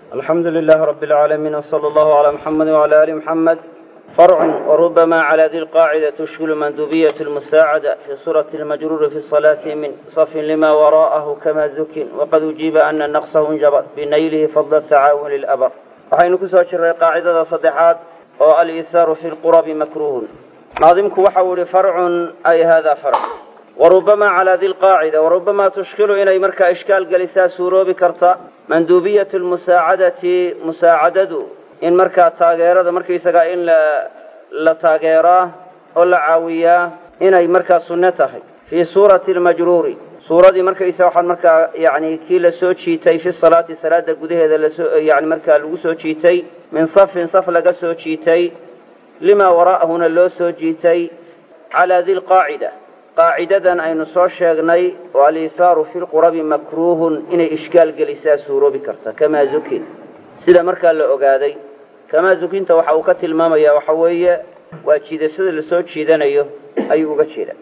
الحمد لله رب العالمين وصلى الله على محمد وعلى آل محمد فرع وربما على ذي القاعدة تشكل مندوبية المساعدة في صورة المجرور في الصلاة من صف لما وراءه كما ذكر وقد أجيب أن نقصه انجبر بنيله فضل التعاون للأبر waxaynu ku soo jirray qaacidada saddexaad oo al-isaaru fi lqurabi makruuhun naadimku waxa uu yihi farcun ay hada farc warubamaa calaa di lqaacida warubamaa tushkilu inay markaa ishkaal gelisaa suuroobi karta manduubiyatu lmusaacadati musaacadadu in markaa taageerada markaysagaa in la taageeraa oo la caawiyaa inay markaa sunno tahay fii suurati lmajruuri suuradii markaysa waxaan markaa yani kii la soo jiitay fi salaati salaada gudaheeda lasoo yani markaa lagu soo jiitay min safin saf laga soo jiitay limaa waraa'ahuna loo soo jiitay calaa di lqaacida qaacidadan aynu soo sheegnay oo alisaaru fi lqurabi makruuhun inay ishkaal gelisaa suuroobi karta kamaa zukin sida markaa la ogaaday kamaa zukinta waxa uu ka tilmaamaya waxa weeye waa jiidashada lasoo jiidanayo ayuu uga jeeda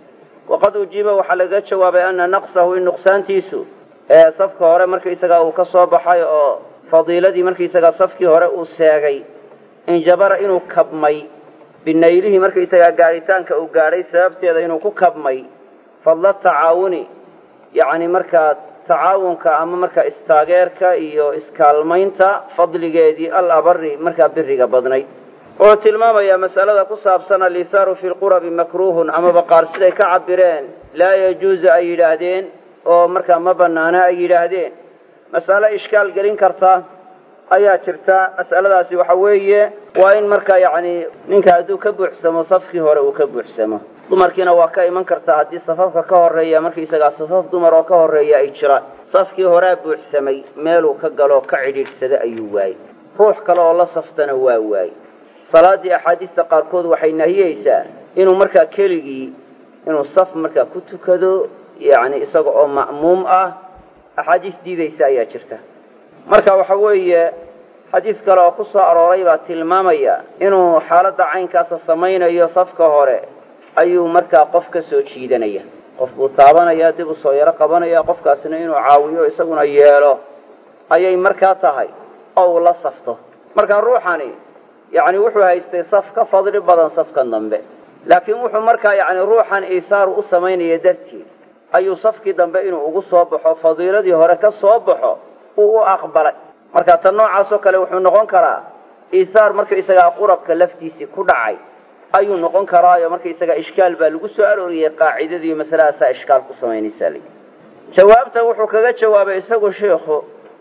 waqad ujiiba waxaa lagaga jawaabay ana naqsahu in nuqsaantiisu ee safka hore markaysagaa uu ka soo baxay oo fadiiladii markaysagaa safkii hore uu seegay injabara inuu kabmay binaylihii markaysagaa gaadhitaanka uu gaadhay sababteeda inuu ku kabmay fadla tacaawuni yacni markaa tacaawunka ama markaa istaageerka iyo iskaalmaynta fadligeedii al abari markaa biriga badnayd wuxuu tilmaamayaa masalada ku saabsan alisaaru fi lqurabi makruuhun amaba qaar siday ka cabireen laa yajuuzu ay yidhaahdeen oo markaa ma banaana ay yidhaahdeen mas'alo ishkaal gelin karta ayaa jirta mas'aladaasi waxa weeye waa in markaa yacni ninka hadduu ka buuxsamo safkii hore uu ka buuxsamo dumarkiina waa ka iman kartaa haddii safafka ka horreeya markaysagaa safaf dumar oo ka horreeya ay jiraan safkii horea buuxsamay meeluu ka galoo ka cidhiidhsada ayuu waayey ruux kale oo la saftana waa waayey salaaddii axaadiista qaarkood waxay nahiyeysaa inuu markaa keligii inuu saf markaa ku tukado yacni isaga oo ma'muum ah axaadiis diidaysa ayaa jirta marka waxa weeye xadiis kale oo ku soo arooray baa tilmaamaya inuu xaaladda caynkaasa samaynayo safka hore ayuu markaa qof ka soo jiidanaya qof buu taabanaya dib u soo yaro qabanaya qofkaasina inuu caawiyo isaguna yeelo ayay markaa tahay oo uu la safto marka ruuxani yacni wuxuu haystay saf ka fadli badan safkan dambe laakiin wuxuu markaa yacni ruuxan iisaaru u samaynaya dartiid ayuu safkii dambe inuu ugu soo baxo fadiiladii hore ka soo baxo uu u aqbalay marka tan noocaasoo kale wuxuu noqon karaa iisaar markaisagaa qurabka laftiisii ku dhacay ayuu noqon karaayo markaisagaa ishkaal baa lagu soo arooriyey qaacidadii masalahaasaa ishkaal ku samaynaysaa li jawaabta wuxuu kaga jawaabay isagu sheikhu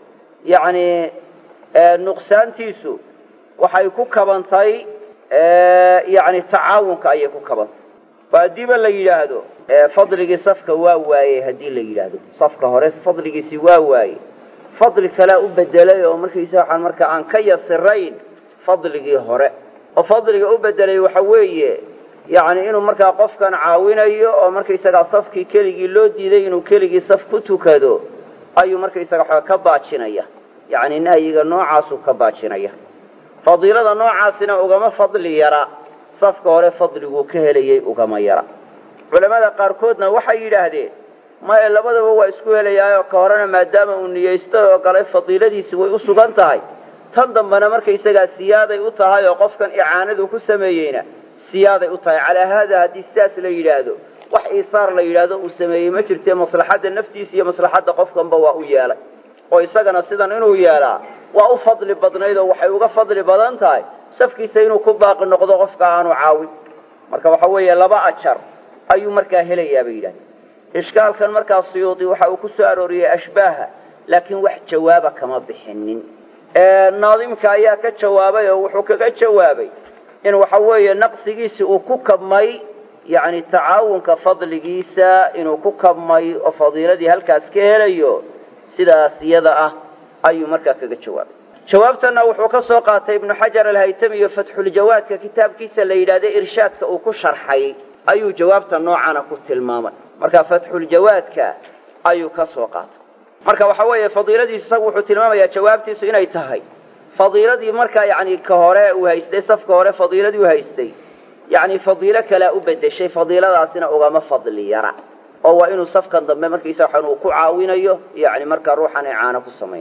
yacni nuqsaantiisu waxay ku kabantay yani tacaawunka ayay ku kabantay oo haddiiba la yidhaahdo fadligii safka waa waayey haddii la yidhaahdo safka hore fadligiisii waa waayey fadli kalea u bedelay oo markaysa waxaan markaa aan ka yasirayn fadligii hore oo fadliga u bedelay waxa weeye yacni inuu markaa qofkan caawinayo oo markaysagaa safkii keligii loo diiday inuu keligii saf ku tukado ayuu markaysaga waxaa ka baajinaya yacni nahyiga noocaasuu ka baajinaya fadiilada noocaasina ugama fadli yara safka hore fadliguu ka helayay ugama yara culammada qaarkoodna waxay yidhaahdeen maya labadaba waa isku helayaayoo ka horena maadaama uu niyaystay oo galay fadiiladiisi way u sugan tahay tan dambena markaysagaa siyaaday u tahay oo qofkan icaanadu ku sameeyeyna siyaaday u tahay calaa haada haddii sidaas la yidhaahdo wax iisaar la yidhaahdo uu sameeyey ma jirte maslaxadda naftiisa iyo maslaxadda qofkanba waa u yeelay oo isagana sidan inuu yeelaa waa u fadli badnayd oo waxay uga fadli badan tahay safkiisa inuu ku baaqi noqdo qofka aanu caawin marka waxa weeye laba ajar ayuu markaa helayaa bay yidhahdeen ishkaalkan markaa suyuudi waxa uu ku soo arooriyey ashbaaha laakiin wax jawaaba kama bixinin naadimka ayaa ka jawaabay oo wuxuu kaga jawaabay in waxa weeye naqsigiisi uu ku kabmay yacni tacaawunka fadligiisa inuu ku kabmay oo fadiiladii halkaas ka helayo sidaas iyada ah ayuu markaa kaga jawaabay jawaabtana wuxuu ka soo qaatay ibnu xajar alhaytami iyo fatxuljawaadka kitaabkiisa la yidhahda irshaadka uu ku sharxay ayuu jawaabta noocana ku tilmaamay marka fatxuljawaadka ayuu ka soo qaatay marka waxa weeye fadiiladiisu isagu wuxuu tilmaamayaa jawaabtiisu inay tahay fadiiladii markaa yacni ka hore uu haystay safka hore fadiiladii u haystay yacni fadiilo kalea u bedeshay fadiiladaasina ugama fadli yara oo waa inuu safkan dambe markiisa waxaan uu ku caawinayo yani markaa ruuxan icaano ku samaynayo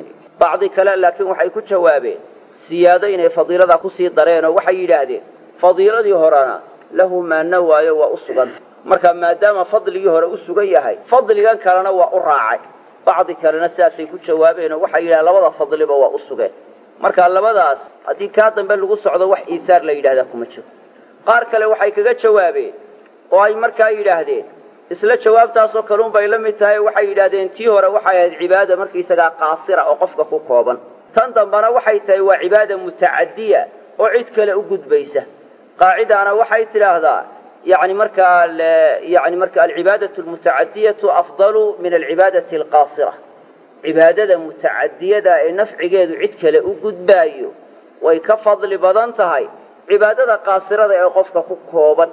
bacdi kale laakiin waxay ku jawaabeen siyaado inay fadiilada kusii dareen oo waxay yidhaahdeen fadiiladii horena lahu maana waayo waa u suganta marka maadaama fadligii hore u sugan yahay fadligan kalena waa u raacay bacdi kalena sidaasay ku jawaabeen oo waxay yidhahdeen labada fadliba waa u sugeen marka labadaas haddii kaa dambe lagu socdo wax iisaar la yidhahdaa kuma jiro qaar kale waxay kaga jawaabeen oo ay markaa yidhaahdeen isla jawaabtaasoo kaluun bay la mid tahay waxay yidhahdeen tii hore waxay ahayd cibaada markaisagaa qaasira oo qofka ku kooban tan dambana waxay tahay waa cibaada mutacadiya oo cid kale u gudbaysa qaacidaana waxay tidhaahdaa yani markaa yani marka alcibaadatu almutacadiyatu afdalu min alcibaadati alqaasira cibaadada mutacadiyada ee nafcigeedu cid kale u gudbaayo way ka fadli badan tahay cibaadada qaasirada ee qofka ku kooban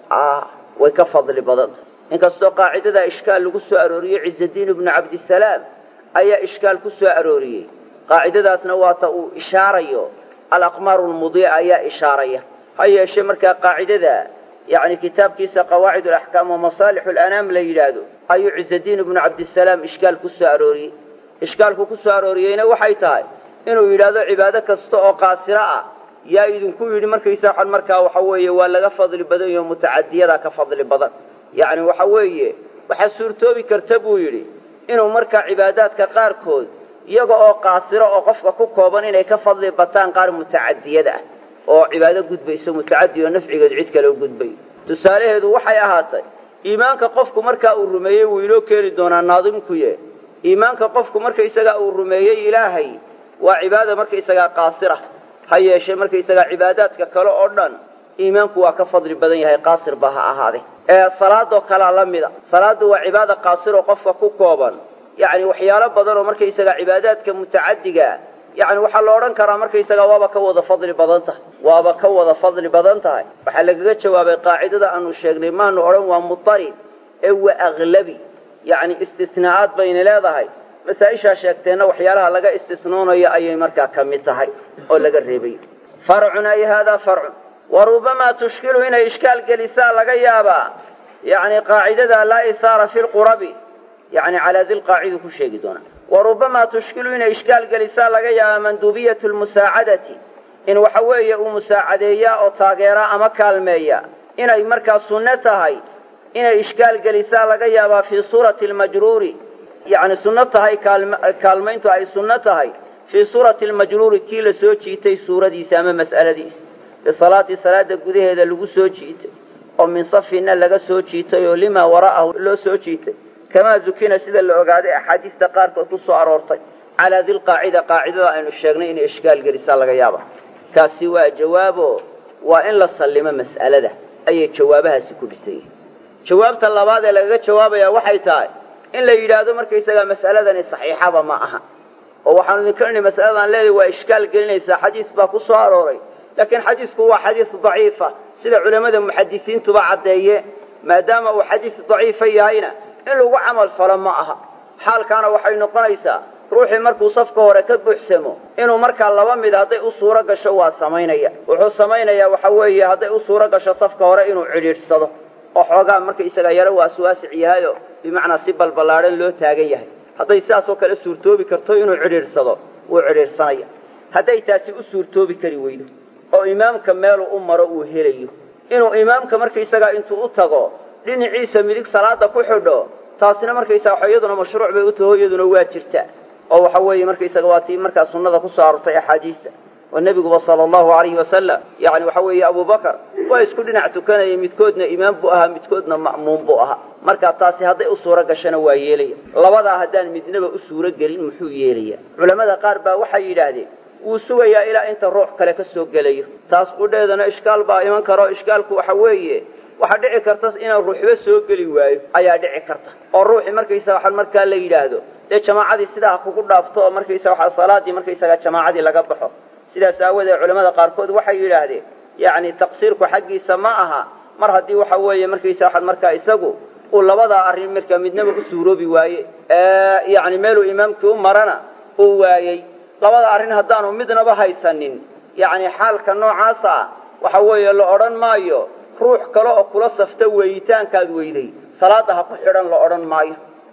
way ka fadli badan tahay inkastoo qaacidada ishkaal lagu soo arooriyey ciزadiin ibnu cabdisalaam ayaa ishkaal ku soo arooriyey qaacidadaasna waata uu ishaarayo alaqmaaru lmudiica ayaa ishaaraya ha yeeshee markaa qaacidada yani kitaabkiisa qawaacid alaxkaam wa masaalix alanaam la yidhaahdo ayuu ciزadiin ibnu cabdisalaam ishkaal ku soo arooriyey ishkaalku ku soo arooriyeyna waxay tahay inuu yidhaahdo cibaado kasta oo qaasiro ah yaa idinku yidhi markaysa waxan markaa waxa weeye waa laga fadli badan yaho mutacadiyadaa ka fadli badan yacni waxa weeye waxaa suurtoobi karta buu yidhi inuu markaa cibaadaadka qaarkood iyaga oo qaasiro oo qofka ku kooban inay ka fadli bataan qaar mutacadiyada ah oo cibaado gudbayso mutacadi oo nafcigeedu cid kale u gudbay tusaalaheedu waxay ahaatay iimaanka qofku markaa uu rumeeyey wuu inoo keeni doonaa naadimkuye iimaanka qofku markaysagaa uu rumeeyey ilaahay waa cibaada markaysagaa qaasira ha yeeshee markaysagaa cibaadaadka kale oo dhan iimaanku waa ka fadli badan yahay qaasir ba ha ahaade ee salaadoo kalea la mida salaaddu waa cibaada qaasiroo qofka ku kooban yacni waxyaalo badan oo markaysagaa cibaadaadka mutacadigaa yacni waxaa la odhan karaa markaysagaa waaba ka wada fadli badan tahay waaba ka wada fadli badan tahay waxaa lagaga jawaabay qaacidada aanu sheegnay maanu odhan waa mutarib ee waa aklabi yacni istisnaa'aad bayna leedahay masaa-ishaa sheegteenna waxyaalaha laga istisnoonayo ayay markaa ka mid tahay oo laga reebay farcun ay haadaa farcun wa rubamaa tushkilu inay ishkaal gelisaa laga yaabaa yacni qaacidada laa ihaara fi lqurabi yacni calaa dilqaacidu ku sheegi doonaa wa rubamaa tushkilu inay ishkaal gelisaa laga yaabaa manduubiyatu lmusaacadati in waxa weeye uu musaacadeeyaa oo taageeraa ama kaalmeeya inay markaa sunno tahay inay ishkaal gelisaa laga yaabaa fii suurati almajruuri yacni sunno tahay kaalmayntu ay sunno tahay fii suurati almajruuri kii la soo jiitay suuradiisa ama mas'aladiisa bisalaati salaada gudaheeda lagu soo jiitay oo min safinna laga soo jiitay oo limaa wara'ahu loo soo jiitay kamaa dukina sida la ogaaday axaadiista qaarkood ku soo aroortay calaa dilqaacida qaacidada aynu sheegnay inay ishkaal gelisaa laga yaaba kaasi waa jawaabo waa in la sallimo mas'alada ayay jawaabahaasi ku dhisan yihin jawaabta labaad ee lagaga jawaabaya waxay tahay in la yidhaahdo markaysagaa mas'aladani saxiixaba ma aha oo waxaanu idinka nidhi mas'aladan leedahay waa ishkaal gelinaysaa xadiis baa ku soo arooray laakiin xadiisku waa xadiis daciifa sida culammada muxadisiintuba caddeeye maadaama uu xadiis daciifa yahayna in lagu camal falo ma aha xaalkaana waxay noqonaysaa ruuxii markuu safka hore ka buuxsamo inuu markaa laba mid hadday u suuro gasho waa samaynaya wuxuu samaynayaa waxa weeye hadday u suuro gasho safka hore inuu cidhiidhsado oo xoogaa markaysaga yaro waaswaasic yahayo bimacnaa si balballaadhan loo taagan yahay hadday sidaas oo kale suurtoobi karto inuu cidhiidhsado wuu cidhiidhsanaya hadday taasi u suurtoobi kari weydo oo imaamka meeluu u maro uu helayo inuu imaamka markaysagaa intuu u tago dhinaciisa midig salaada ku xidho taasina markaysaga iyaduna mashruuc bay u taho iyaduna waa jirta oo waxa weeye markaysaga waa tii markaa sunnada ku soo aroortay axaadiista oo nebiguba sala allahu alayhi wasalam yacni waxa weeye abubakar waa isku dhinac tukanayay midkoodna imaam buu ahaa midkoodna ma'muum buu ahaa marka taasi hadday u suuro gashana waa yeelaya labadaa haddaan midnaba u suuro gelin muxuu yeelaya culammada qaar baa waxay yidhaahdeen wuu sugayaa ilaa inta ruux kale ka soo gelayo taas qudheedana ishkaal baa iman karo ishkaalku waxa weeye waxaa dhici karta inaan ruuxba soo geli waayo ayaa dhici karta oo ruuxii markaysaga waxaa markaa la yidhaahdo dee jamaacadii sidaa ha kugu dhaafto oo markaysaga waxaa salaadii markaysaga jamaacadii laga baxo sidaas aawadeed culamada qaarkood waxay yidhaahdeen yacni taqsiirku xaggiisa ma aha mar haddii waxa weeye markaysaga waxaa markaa isagu uu labadaa arrin markaa midnaba u suuroobi waaye yacni meeluu imaamkii u marana uu waayey labada arrin haddaanu midnaba haysanin yacni xaalka noocaasa ah waxa weeye la odhan maayo ruux kale oo kula safta weeyitaankaad weyday salaadda ha ku xidhan la odhan maayo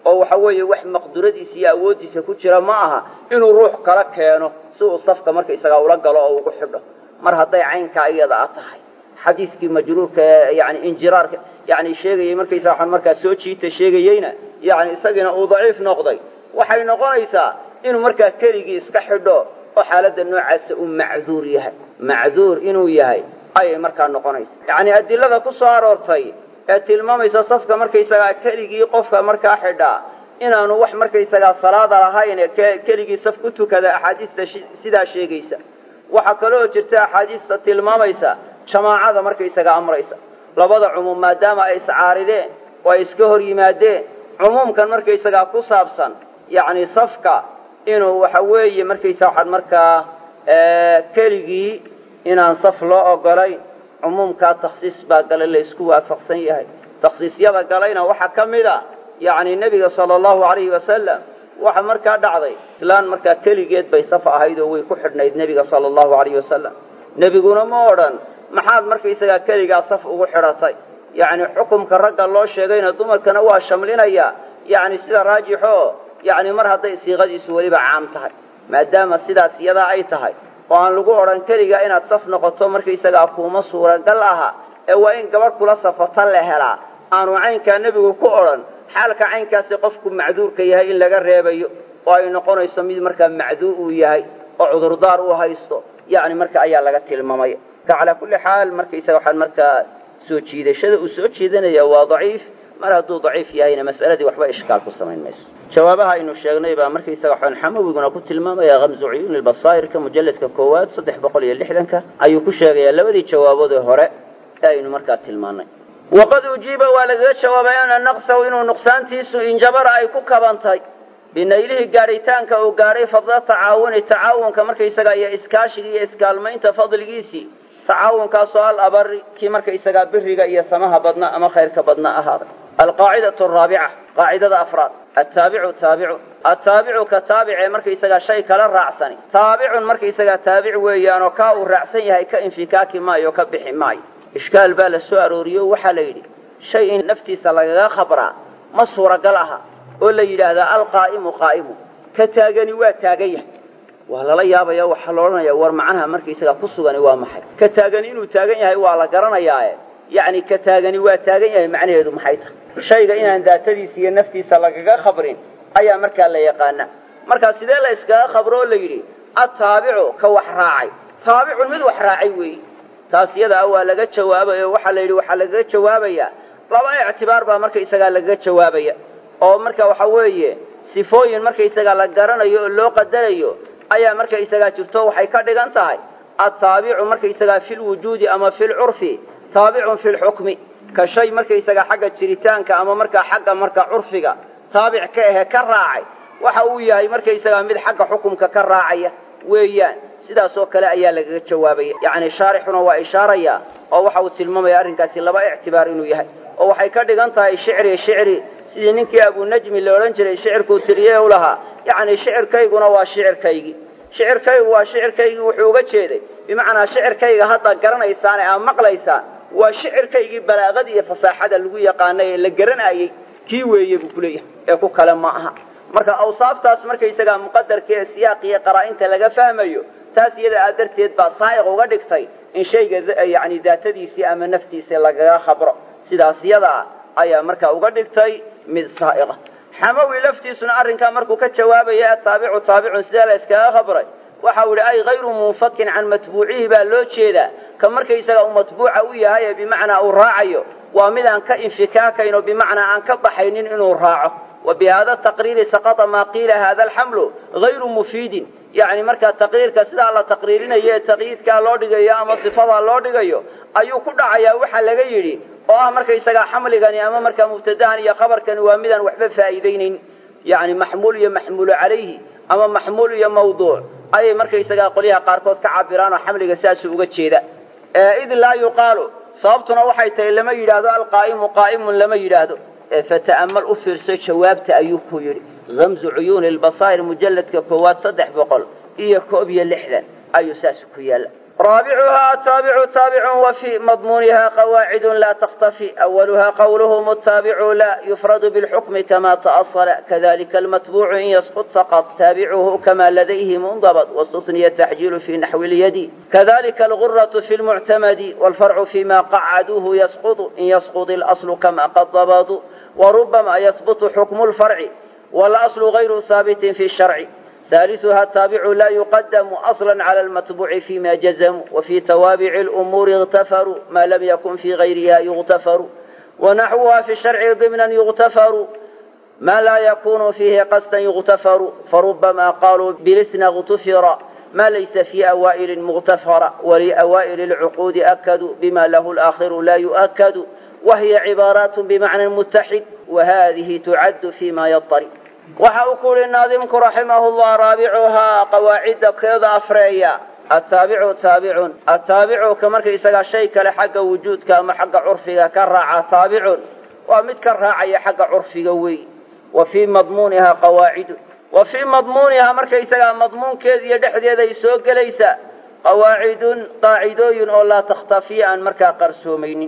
oo waxa weeye wax maqduradiisa iyo awooddiisa ku jira ma aha inuu ruux kala keeno si uu safka markaysagaa ula galo oo ugu xidho mar hadday caynkaa iyada a tahay xadiiskii majruurka ee yani injiraarka yani sheegayay markaysaa waxaan markaa soo jiita sheegayeyna yani isagiina uu daciif noqday waxay noqonaysaa inuu markaa keligii iska xidho oo xaaladda noocaasa uu macduur yahay macduur inuu yahay ayay markaa noqonaysa yacni adilada ku soo aroortay ee tilmaamaysa safka markaysagaa keligii qofka markaa xidhaa inaanu wax markaysagaa salaada lahayn ee keligii saf ku tukada axaadiista sidaa sheegaysa waxaa kaloo jirta axaadiista tilmaamaysa jamaacada markaysagaa amraysa labada cumuum maadaama ay iscaarideen oo ay iska hor yimaadeen cumuumkan markaysagaa ku saabsan yacni safka inuu waxa weeye markaysa waxaad markaa keligii inaan saf loo ogolayn cumuumkaa takhsiis baa gale la isku waafaqsan yahay takhsiisyada galayna waxaa ka mid a yacni nebiga sala allahu alayhi wasalam waxa markaa dhacday islaan markaa keligeed bay saf ahayd oo way ku xidhnayd nebiga sala allahu alayhi wasalam nebiguna ma odhan maxaad markaysagaa keligaa saf ugu xidhatay yacni xukumka ragga loo sheegayna dumarkana waa shamlinayaa yacni sida raajixoo yacni mar hadday siiqadiisu weliba caam tahay maadaama sidaas iyadaa ay tahay oo aan lagu odhan keligaa inaad saf noqoto markaysagaa kuuma suuragal aha ee waa in gabadh kula safata la helaa aanu caynkaa nebigu ku odhan xaalka caynkaasi qofku macduurka yahay in laga reebayo oo ay noqonayso mid markaa macduur uu yahay oo cudurdaar uu haysto yacni marka ayaa laga tilmaamaya ka calaa kulli xaal markaysaga waxaan markaa soo jiidashada uu soo jeedanaya waa daciif mar hadduu daciif yahayna mas'aladii waxba ishkaal ku samayn mayso jawaabaha aynu sheegnay baa markaysaga waxaan xamawiguna ku tilmaamaya kamsu cuyuuni lbasaa'irka mujalladka koowaad saddex boqol iyo lixdanka ayuu ku sheegayaa labadii jawaabood ee hore ee aynu markaa tilmaannay waqad ujiiba waa lagaga jawaabay ana naqsahu inuu nuqsaantiisu injabara ay ku kabantay binaylihii gaadhitaanka uu gaadhay fadla tacaawuni tacaawunka markaysaga iyo iskaashiga iyo iskaalmaynta fadligiisii tacaawunkaasoo al abari kii markaysagaa biriga iyo samaha badna ama khayrka badna ahaaday alqaacidatu araabica qaacidada afraad attaabicu taabicu attaabicu ka taabicee markaysagaa shay kala raacsani taabicun markaysagaa taabic weeyaanoo kaa uu raacsan yahay ka infikaaki maayo ka bixi maayo ishkaal baa la soo arooriyo waxaa la yidhi shay in naftiisa lagaga khabraa ma suuragal aha oo la yidhaahdaa alqaa'imu qaa'imu ka taagani waa taagan yahay waa lala yaabaya waxaa la odhanaya war macnaha markaysagaa ku sugani waa maxay ka taagani inuu taagan yahay waa la garanayaae yacni ka taagani waa taagan yahay macnaheedu maxay tahay shayga inaan daatadiisa iyo naftiisa lagaga khabrin ayaa markaa la yaqaana markaa sidee la iskaga khabro oo la yidhi attaabicu ka wax raacay taabicun mid wax raacay weeyi taas iyada ah waa laga jawaabay oo waxaa la yidhi waxaa lagaga jawaabayaa laba ictibaar baa markaysagaa lagaga jawaabaya oo marka waxa weeye sifooyin markaysagaa la garanayo oo loo qadarayo ayaa markaysagaa jirto waxay ka dhigan tahay attaabicu markaysagaa fi lwujuudi ama fi lcurfi taabicun fi lxukmi ka shay markaysagaa xagga jiritaanka ama markaa xagga marka curfiga taabic ka ahe ka raacay waxa uu yahay markaysagaa mid xagga xukumka ka raacaya weeyaan sidaas oo kale ayaa lagaga jawaabaya yacni shaarixuna waa ishaaraya oo waxa uu tilmaamaya arrinkaasi laba ictibaar inuu yahay oo waxay ka dhigan tahay shicri shicri sidii ninkii abunajmi la odhan jiray shicirkuu tiriye u lahaa yacni shicirkayguna waa shicirkaygii shicirkaygu waa shicirkaygii wuxuu uga jeeday bimacnaa shicirkayga hadda garanaysaan ee aad maqlaysaan waa shicirkaygii balaaqada iyo fasaaxada lagu yaqaanay ee la garanayey kii weeye buu kuleeyahay ee ku kale ma aha marka awsaaftaas markaysagaa muqadarka ee siyaaq iyo qaraa-inta laga fahmayo taas iyada aa darteed baa saa'iq uga dhigtay in shayga yacni daatadiisii ama naftiisii lagaga khabro sidaas yada ah ayaa markaa uga dhigtay mid saa'iqa xamawi laftiisuna arrinkaa markuu ka jawaabaya ataabicu taabicun sidee la iskaga khabray waxa uu yihi ay hayru munfakin can matbuucihi baa loo jeedaa ka markaysaga uu matbuuca u yahay ee bimacnaa uu raacayo waa mid aan ka infikaakayn oo bimacnaa aan ka baxaynin inuu raaco wa bi hada taqriiri saqata maa qiila hada alxamlu hayru mufiidin yacni markaa taqriirka sidaa la taqriirinayo ee taqyiidkaa loo dhigayo ama sifadaa loo dhigayo ayuu ku dhacayaa waxaa laga yidhi oo ah markaysagaa xamligani ama markaa mubtadahan iyo khabarkani waa midaan waxba faa'iidaynayn yacni maxmuul iyo maxmuulu calayhi ama maxmuul iyo mawduuc ayay markaysagaa qolyaha qaarkood ka cabiraan oo xamliga saasuu uga jeeda id laa yuqaalu sababtuna waxay tahay lama yidhaahdo alqaa'imu qaa'imun lama yidhaahdo fata'amal u fiirso jawaabta ayuu ku yidhi gamzu cuyuuni lbasaa'ir mujalladka koowaad saddex boqol iyo koob iyo lixdan ayuu saas ku yaalla رابعها التابع تابع وفي مضمونها قواعد لا تختفي أولها قولهم التابع لا يفرد بالحكم كما تأصل كذلك المتبوع إن يسقط فقط تابعه كما لديه منضبط واستثني التحجيل في نحو اليد كذلك الغرة في المعتمد والفرع فيما قعدوه يسقط إن يسقط الأصل كما قد ضبطوا وربما يثبت حكم الفرع والأصل غير ثابت في الشرع ثالثها التابع لا يقدم أصلا على المتبوع فيما جزم وفي توابع الأمور اغتفروا ما لم يكن في غيرها يغتفر ونحوها في الشرع ضمنا يغتفر ما لا يكون فيه قصدا يغتفر فربما قالوا بالاثنى اغتفر ما ليس في أوائل مغتفر ولأوائل العقود أكدوا بما له الآخر لا يؤكد وهي عبارات بمعنى متحد وهذه تعد فيما يضطرب waxa uu ku uhi naadimku raximahullah raabicuhaa qawaacidda keeda afreeya attaabicu taabicun attaabicu ka marka isagaa shay kale xagga wujuudka ama xagga curfiga ka raaca taabicun waa mid ka raacaya xagga curfiga wey wa fii madmuunihaa qawaacidu wa fii madmuunihaa marka isagaa madmuunkeeda iyo dhexdeeda ay soo gelaysa qawaacidun qaacidooyin oo laa takhtafiya aan markaa qarsoomaynin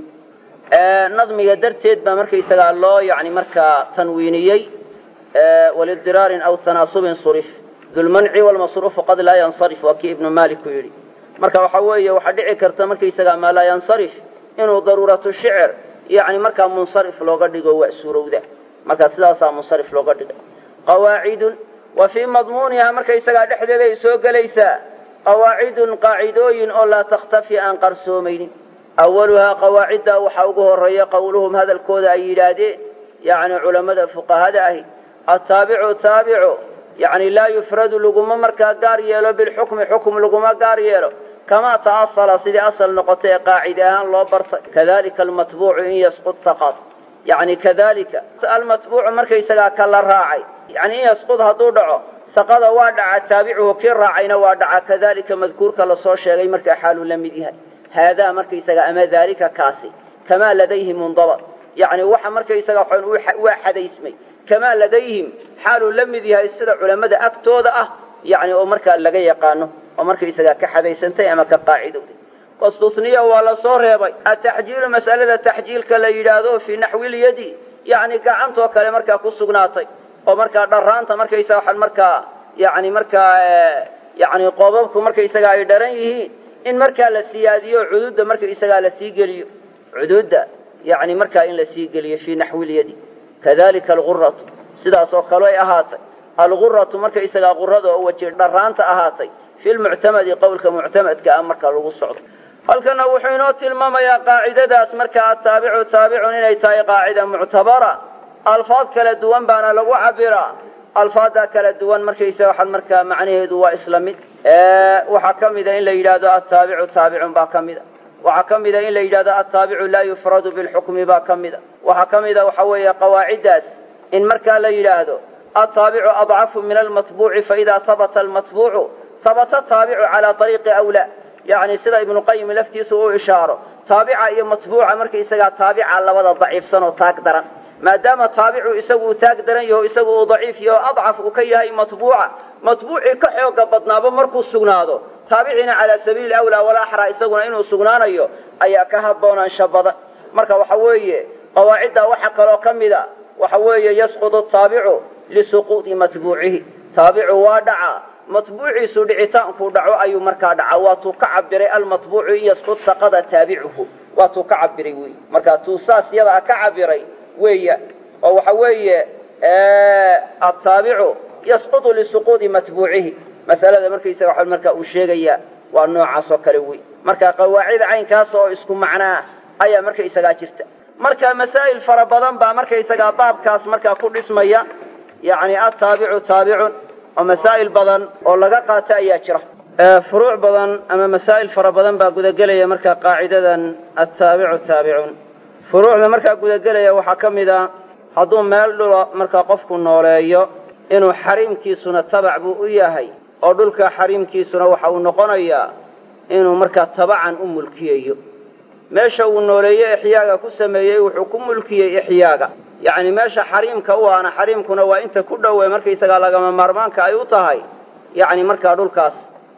nadmiga darteed baa marka isagaa loo yani markaa tanwiiniyey waliddiraarin aw tanaasubin surif dulmanci walmasruufu qad laa yansarif waa kii ibnu maalik ku yidhi marka waxa weeye waxaa dhici karta markaysagaa maa laa yansarif inuu daruuratu shicir yani markaa munsarif looga dhigo waa suurowda marka sidaasaa munsarif looga dhigay qawaacidun wa fii madmuunihaa markaysagaa dhexdeeda ay soo gelaysaa qawaacidun qaacidooyin oo laa takhtafi aan qarsoomaynin awaluhaa qawaaciddaa waxaa ugu horeeya qowluhum hadalkooda ay yidhaahdeen yani culammada fuqahada ahi attaabicu taabicu yani laa yufradu laguma markaa gaar yeelo bilxukmi xukm laguma gaar yeelo kamaa ta'asala sidii asal noqotay ee qaacide ahaan loo bartay kadalika almatbuucu in yasqud faqad yani kadalika almatbuucu markaysagaa ka la raacay yani in yasqud hadduu dhaco saqada waa dhaca taabicuhu kii raacayna waa dhaca kadalika madkuurka lasoo sheegay markaa xaaluu la mid yahay haadaa markaysaga ama daalika kaasi kamaa ladayhi mundabad yani waxa markaysaga waa xadaysmay kamaa ladayhim xaaluu la mid yahay sida culammada agtooda ah yani oo markaa laga yaqaano oo markaysagaa ka xadaysantay ama ka qaacidowday wastusniya waa la soo reebay ataxjiilu mas'alada taxjiilka la yidhaahdo fii naxwilyadi yani gacantoo kale markaa ku sugnaatay oo markaa dharaanta markaysaga waxaan markaa yani markaa yani qoobabku markaysaga ay dharan yihiin in markaa la siyaadiyo cuduudda markaysagaa la sii geliyo cuduudda yani markaa in la sii geliyo fii naxwilyadi kadalika alguratu sidaas oo kale ay ahaatay alguratu markaysagaa qurada oo waji dharaanta ahaatay fi lmuctamadi qowlka muctamadka ah marka lagu socdo halkana wuxuu inoo tilmaamayaa qaacidadaas markaa ataabicu taabicun inay tahay qaacida muctabara alfaad kala duwan baana lagu cabiraa alfaaddaa kala duwan markaysaga waxaad markaa macnaheedu waa isla mid waxaa ka mida in la yidhaahdo ataabicu taabicun baa ka mida waxaa ka mida in la yidhahdo ataabicu laa yufradu bilxukmi baa ka mida waxaa ka mida waxa weeye qawaaciddaas in markaa la yidhaahdo ataabicu adcafu min almatbuuci faida habata almatbuucu habata taabicu calaa ariiqi awlaa yani sida ibnu qayim laftiisu uu ishaaro taabica iyo matbuuca markaysagaa taabica labada daciifsan oo taag daran maadaama taabicu isagu uu taag daran yaho isagu uu daciif yaho adcaf uu ka yahay matbuuca matbuucii ka xooga badnaaba markuu sugnaado taabiciina calaa sabiili awlaa walaxraa isaguna inuu sugnaanayo ayaa ka haboonaansha badan marka waxa weeye qawaaciddaa waxa kaloo ka mida waxa weeye yasqudu taabicu lisuquudi matbuucihi taabicu waa dhacaa matbuuciisu dhicitaankuu dhaco ayuu markaa dhaca waatuu ka cabiray almatbuucu in yasqud saqada taabicuhu waatuu ka cabiray wey marka tuu saas yadaa ka cabiray weeya oo waxa weeye ataabicu yasqudu lisuquudi matbuucihi masalada markaysaga wa markaa uu sheegaya waa noocaas oo kale wey marka qawaacida caynkaas oo isku macnaa ayaa markaysagaa jirta marka masaa'il fara badan baa markaysagaa baabkaas markaa ku dhismaya yani ataabicu taabicun oo masaa'il badan oo laga qaato ayaa jira furuuc badan ama masaa'il fara badan baa gudagelaya markaa qaacidadan ataabicu taabicun furuucda markaa gudagelaya waxaa ka mid a hadduu meel dhula markaa qofku nooleeyo inuu xariimkiisuna tabac buu u yahay oo dhulka xariimkiisuna waxa uu noqonayaa inuu markaa tabacan u mulkiyayo meesha uu nooleeye ixyaaga ku sameeyey wuxuu ku mulkiyey ixyaaga yacni meesha xariimka u ahna xariimkuna waa inta ku dhowe markaysagaa lagama maarmaanka ay u tahay yacni markaa dhulkaas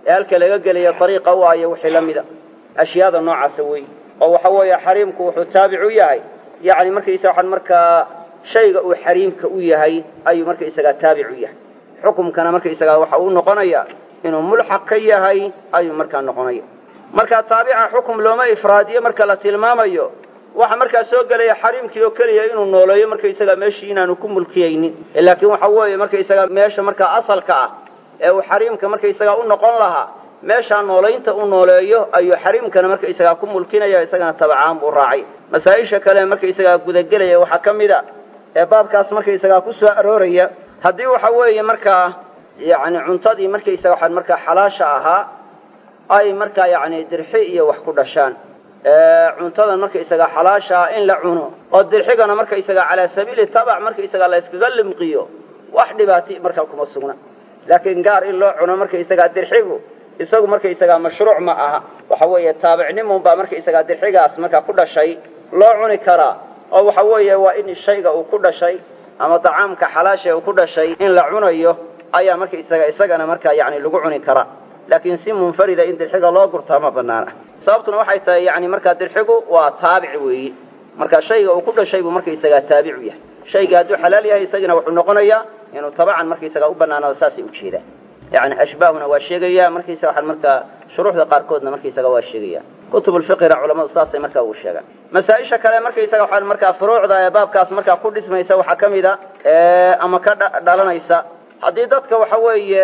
ee halka laga gelayo dariiqa u ayo wixii la mida ashyaada noocaasa wey oo waxa weeye xariimku wuxuu taabic u yahay yani markaysa waxaan markaa shayga uu xariimka u yahay ayuu markaysagaa taabic u yahay xukumkana markaysagaa waxa uu noqonaya inuu mulxaq ka yahay ayuu markaa noqonaya marka taabica xukum looma ifraadiyo marka la tilmaamayo waxa markaa soo gelaya xariimkii oo keliya inuu nooleeyo markaysaga meeshii inaanu ku mulkiyaynin laakiin waxa weeye markaysaga meesha markaa asalka ah ee uu xariimka markaysaga u noqon lahaa meeshaa noolaynta u nooleeyo ayuu xariimkana markaysagaa ku mulkinaya isagana tabacaan buu raacay masaa-isha kale markaysagaa gudagelaya waxaa ka mid a ee baabkaas markaysagaa ku soo arooraya haddii waxa weeye markaa yani cuntadii markaysaga waxaan markaa xalaasha ahaa ay markaa yani dirxi iyo wax ku dhashaan cuntadan markaysaga xalaashaa in la cuno oo dirxigana markaysaga calaa sabiili tabac markaysaga la yskaga limqiyo wax dhibaati markaa kuma sugna laakiin gaar in loo cuno markaysagaa dirxigu isagu markaysagaa mashruuc ma aha waxa weeye taabicnimun baa markaysagaa dirxigaas markaa ku dhashay loo cuni karaa oo waxa weeye waa in shayga uu ku dhashay ama dacaamka xalaasha uu ku dhashay in la cunayo ayaa markaysaga isagana markaa yani lagu cuni karaa laakiin si munfarida in dirxiga loo gurtaa ma banaana sababtuna waxay tahay yani markaa dirxigu waa taabic weeyi marka shayga uu ku dhashay buu markaysagaa taabicu yahay shayga hadduu xalaal yahay isagina wuxuu noqonayaa inuu tabacan markaysagaa u banaanaado saasay ujeedaan yani ashbaahuna waa sheegaya markaysaga waxaan markaa shuruuxda qaarkoodna markaysaga waa sheegaya kutub lfiqina culamadu saasay markaa ugu sheegaan masaa-isha kale markaysaga waxaan markaa furuucda ee baabkaas markaa ku dhismaysa waxaa ka mid a ama ka dhalanaysa haddii dadka waxa weeye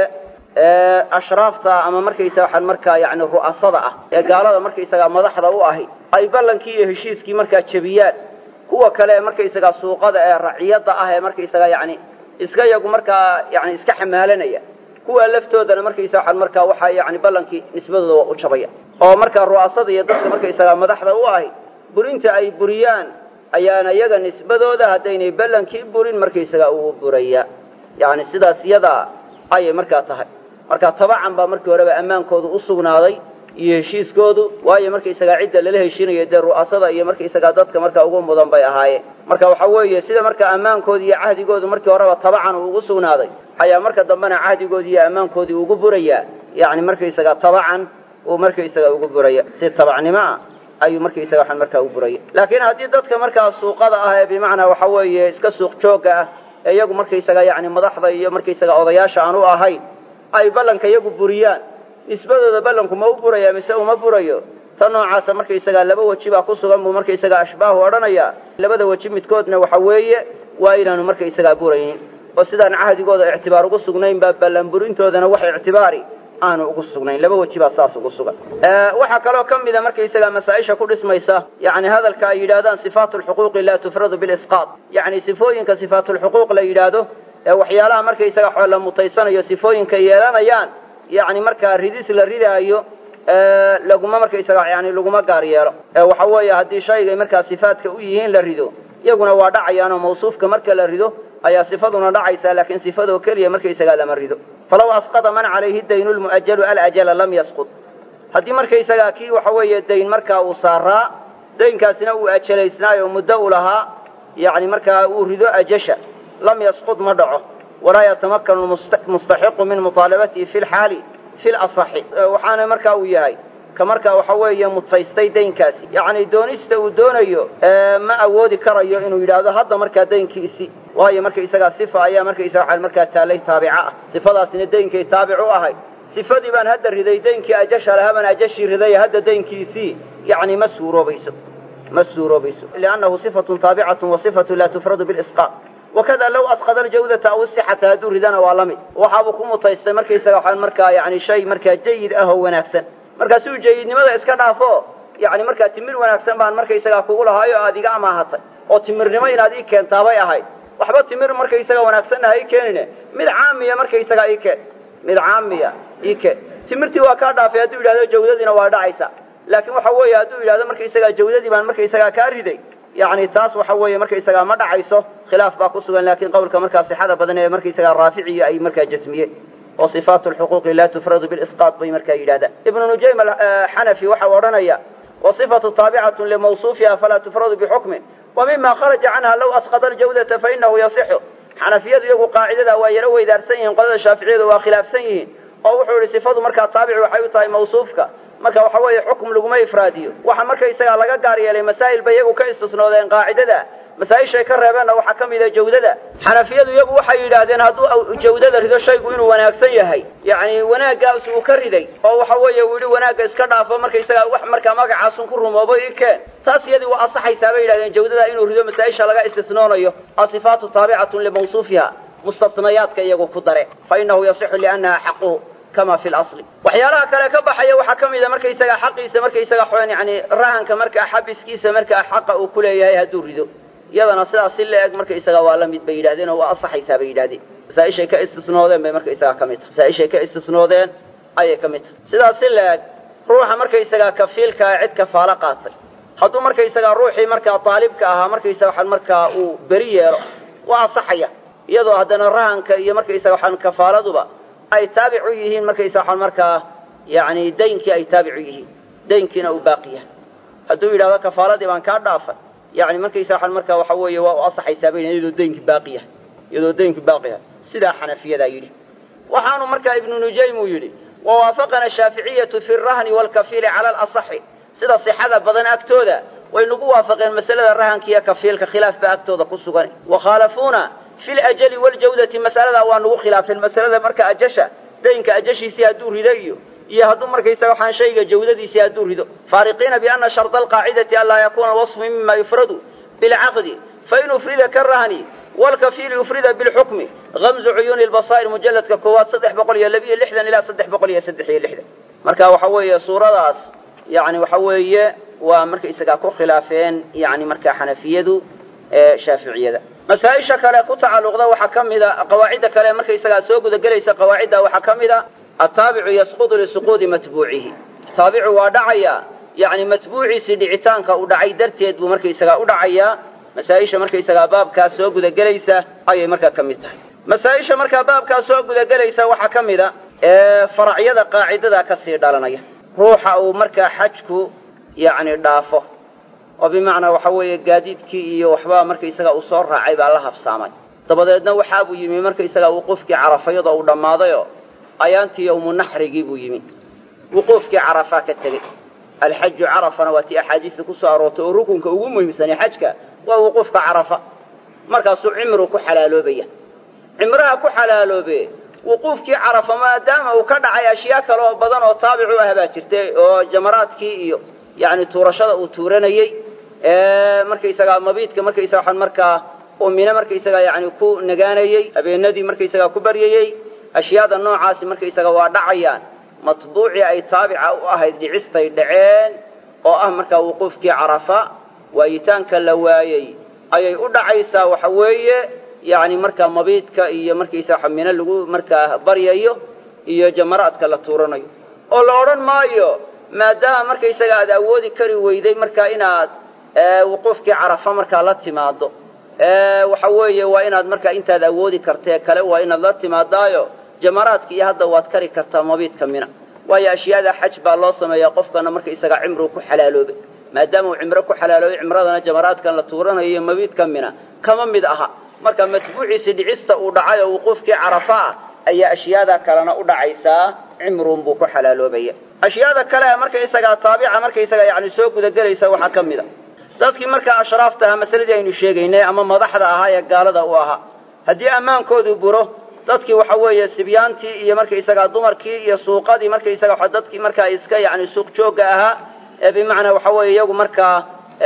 ashraafta ama markaysa waxaan markaa yani ru'asada ah ee gaalada markaysagaa madaxda u ahi ay ballankii iyo heshiiskii markaa jebiyaan kuwa kale ee markaysagaa suuqada ee raciyadda ah ee markaysagaa yani iska yagu markaa yani iska xamaalanaya kuwa laftoodana markaysa waxaan markaa waxaa yani ballankii nisbadooda waa u jabaya oo markaa ru'asada iyo dadka markaysagaa madaxda u ahi burinta ay buriyaan ayaana iyaga nisbadooda haddaynay ballankii burin markaysagaa uu buraya yani sidaas yadaa ayay markaa tahay marka tabacan baa markii horeba ammaankoodu u sugnaaday iyo heshiiskoodu waayo markaysagaa cidda lala heshiinayo dee ru'asada iyo markaysagaa dadka markaa ugu mudan bay ahaayeen marka waxa weeye sida markaa ammaankooda iyo cahdigoodu markii horeba tabacan uu ugu sugnaaday ayaa marka dambena cahdigoodii iyo ammaankoodii ugu burayaa yani markaysagaa tabacan uu markaysaga ugu buraya si tabacnimo ah ayuu markaysaga waxaan markaa u buraya laakiin haddii dadka markaa suuqada ah ee bimacnaa waxa weeye iska suuq joogga ah ee iyagu markaysaga yani madaxda iyo markaysaga odayaasha aan u ahayn ay ballanka iyagu buriyaan nisbadooda ballanku ma u buraya mise uma burayo ta noocaasa markaysagaa laba weji baa ku sugan buu markaysagaa ashbaahu odhanaya labada weji midkoodna waxa weeye waa inaanu markaysagaa buraynin oo sidaan cahdigooda ictibaar ugu sugnayn baa ballan burintoodana wax ictibaari aanu ugu sugnayn laba weji baa saas ugu sugan waxaa kaloo ka mida markaysagaa masaa-isha ku dhismaysa yani hadalka ay yidhahdaan sifaatu lxuquuqi laa tufradu bilisqaad yani sifooyinka sifaatulxuquuq la yidhaahdo ee waxyaalaha markaysaga xoo la mutaysanayo sifooyinka yeelanayaan yani markaa ridis la ridaayo laguma markaysaga yani laguma gaar yeelo waxa weeye haddii shaygay markaa sifaadka u yihiin la rido iyaguna waa dhacayaanoo mawsuufka marka la rido ayaa sifaduna dhacaysaa laakiin sifadoo keliya markaysagaa lama rido falaw asqada man calayhi daynu lmu'ajalu alajala lam yasqud haddii markaysagaa kii waxa weeye dayn markaa uu saaraa daynkaasina uu ajalaysnaayo muddo u lahaa yani markaa uu rido ajasha lam yasqud ma dhaco walaa yatamakanu mustaxiqu min muطaalabatihi fi lxaali fi lasaxi waxaana markaa uu yahay ka markaa waxa weeye mutaystay daynkaasi yacni doonista uu doonayo ma awoodi karayo inuu yidhaahdo hadda markaa daynkiisi waayo markaysagaa sifa ayaa markaysaga markaa taallay taabica ah sifadaasina daynkay taabic u ahay sifadii baan hadda riday daynkii ajasha lahaa baan ajashii riday hadda daynkiisii yani ma suuroobayso ma suuroobayso liannahu sifatun taabicatun wa sifatu laa tufradu bilisqaaq wakada low asqada aljawdata aw isixata hadduu ridana waa la mid waxaabuu ku mutaystay markaysaga waxaan markaa yani shay markaa jayid ah oo wanaagsan markaa si uu jayidnimada iska dhaafo yani markaa timir wanaagsan baan markaysagaa kugu lahaayo aad iga amaahatay oo timirnimo inaad ii keentaabay ahayd waxba timir markaysaga wanaagsanna ha ii keenine mid caamiya markaysagaa ii keen mid caamiya ii keen timirtii waa kaa dhaafay hadduu yidhahdo jawdadiina waa dhacaysa laakiin waxa weeye hadduu yidhahdo markaysagaa jawdadii baan markaysagaa kaa riday yani taas waxa weeye markaysagaa ma dhacayso khilaaf baa ku sugan laakiin qawlka markaa sixada badan ee markaysagaa raaficiyo ay markaa jasmiyeen oo sifaatu lxuquuqi laa tufradu bilisqaad bay markaa yidhahdaan ibnu nujaym axanafi waxa uu odhanaya wasifatu taabicatun limawsuufiha falaa tufradu bixukmin wa mima kharaja canha low asqada aljawdata fainahu yasixu xanafiyadu iyagu qaacidada waa yaro weydaarsan yihiin qolada shaaficiyadu waa khilaafsan yihiin oo wuxuu yihi sifadu markaa taabici waxay u tahay mawsuufka marka waxa weeye xukum laguma ifraadiyo waxa markaysagaa laga gaar yeelay masaa'il bay iyagu ka istisnoodeen qaacidada masaa-ishay ka reebeenna waxaa ka mida jawdada xanafiyadu iyagu waxay yidhaahdeen hadduu jawdada rido shaygu inuu wanaagsan yahay yacni wanaaggaas uu ka riday oo waxa weeye uu yidhi wanaagga iska dhaafo markaysagaa wax markaa magacaasun ku rumoobo i keen taas iyadii waa asaxaysaa bay yidhahdeen jawdada inuu rido masaa-isha laga istisnoonayo asifaatu taabicatun limawsuufiha mustatnayaadka iyagu ku dare fa inahu yasixu liannaha xaquhu kama fi lasli waxyaalaha kale ka baxaya waxaa ka mida markaysagaa xaqiisa markaysaga xn yani rahanka markaa xabiskiisa markaa xaqa uu ku leeyahay hadduu rido iyadana sidaas si la eg markaysaga waa la mid bay yidhahdeen oo waa asaxaysaa bay yidhahdeen masaaishay ka istisnoodeen bay markaysagaa ka mid tahay masaaishay ka istisnoodeen ayay ka mid tahay sidaas si la eg ruuxa markaysagaa kafiilkaa cid kafaalo qaatay hadduu markaysagaa ruuxii markaa daalibka ahaa markaysaga waxaan markaa uu beri yeelo waa asaxaya iyadoo haddana rahanka iyo markaysaga waxaan kafaaladuba ay taabic u yihiin markaysa waxaan markaa yani daynkii ay taabic u yihiin daynkiina uu baaqi yahay hadduu yidhahdo kafaaladii baan kaa dhaafay yani markaysa waxaan markaa waxa weeye waa u asaxaysaa bay iyadoo daynki baaqi yahay iyadoo daynki baaqi yahay sidaa xanafiyadaa yidhi waxaanu markaa ibnu nujaym uu yidhi wawaafaqana shaaficiyatu fi rahni waalkafiili cala alasaxi sida sixada badan agtooda way nagu waafaqeen masalada rahanka iyo kafiilka khilaaf baa agtooda ku sugan wakhaalafuuna fi ljali waljawdati masaladaa waa nagu khilaafeen masalada marka ajasha daynka ajashiisii hadduu rido iyo iyo hadduu markaysaga waxaan shayga jawdadiisii hadduu rido faariqiina biana sharda alqaacidati anlaa yakuuna alwasfu mima yufradu bilcaqdi fain ufrida karahni wlkafiili ufrida bilxukmi gamzu cuyuuni lbasaa'ir mujalladka koowaad saddex boqol iyo labiyo lixdan ilaa saddex boqol iyo saddex iyo lixdan marka waxa weeye suuradaas yani waxa weeye waa markaysagaa ku khilaafeen yani markaa xanafiyadu ee shaaficiyada masaaisha kale ku tacalluqda waxaa ka mida qawaacidda kale markaysagaa soo gudagelaysa qawaacidda waxaa ka mida ataabicu yasqudu lisuquudi matbuucihi taabicu waa dhacaya yani matbuuciisii dhicitaanka uu dhacay darteed buu markaysagaa u dhacayaa masaaisha markaysagaa baabkaas soo gudagelaysa ayay markaa ka mid tahay masaaisha markaa baabkaas soo gudagelaysa waxaa ka mida faracyada qaacidada kasii dhalanaya ruuxa uu markaa xajku yani dhaafo oo bimacnaa waxa weeye gaadiidkii iyo waxbaa markaysaga uu soo raacay baa la habsaamay dabadeedna waxaabuu yimi markaysaga wuquufkii carafa iyadoo uu dhammaadayoo ayaantii yowmu naxrigii buu yimi wuquufkii carafaa ka tegey alxaju carafana waa tii axaadiista ku soo aroortay oo rukunka ugu muhiimsanay xajka waa wuquufka carafa markaasuu cimru ku xalaaloobaya cimraha ku xalaaloobe wuquufkii carafa maadaama uu ka dhacay ashyaa kale oo badan oo taabic u ah baa jirtay oo jamaraadkii iyo yani tuurashada uu tuuranayey markaysagaa mabiidka markaysaga waxaan markaa uu mine markaysagaa yani ku nagaanayey habeenadii markaysagaa ku baryayey ashyaada noocaasi markaysaga waa dhacayaan matbuucii ay taabica u ahayd dhicistay dhaceen oo ah markaa wuquufkii carafa waayitaanka la waayey ayay u dhacaysaa waxa weeye yani markaa mabiidka iyo markaysaga mine lagu markaa baryayo iyo jamaraadka la tuuranayo oo la odhan maayo maadaama markaysaga aad awoodi kari weyday markaa inaad wuquufkii carafa markaa la timaado waxa weeye waa inaad markaa intaad awoodi kartee kale waa inaad la timaadaayo jamaraadka iyo hadda waad kari kartaa mabiidka mina waayo ashyaada xaj baa loo sameeyaa qofkana markaysaga cimruu ku xalaaloobay maadaama uu cimro ku xalaaloobay cimradana jamaraadkan la tuuranayo iyo mabiidka mina kama mid aha marka matbuuciisi dhicista uu dhacay oo wuquufkii carafa ah ayaa ashyaada kalena u dhacaysaa cimrun buu ku xalaaloobaya ashyaada kale markaysagaa taabica markaysaga yani soo gudagelaysa waxaa ka mid a dadkii markaa ashraafta ahaa masaladii aynu sheegaynay ama madaxda ahaa ee gaalada u ahaa haddii ammaankoodu buro dadkii waxa weeye sibyaantii iyo markaysagaa dumarkii iyo suuqadii markaysaga dadkii markaa iska yani suuq joogga ahaa ee bimacnaa waxa weeye iyagu markaa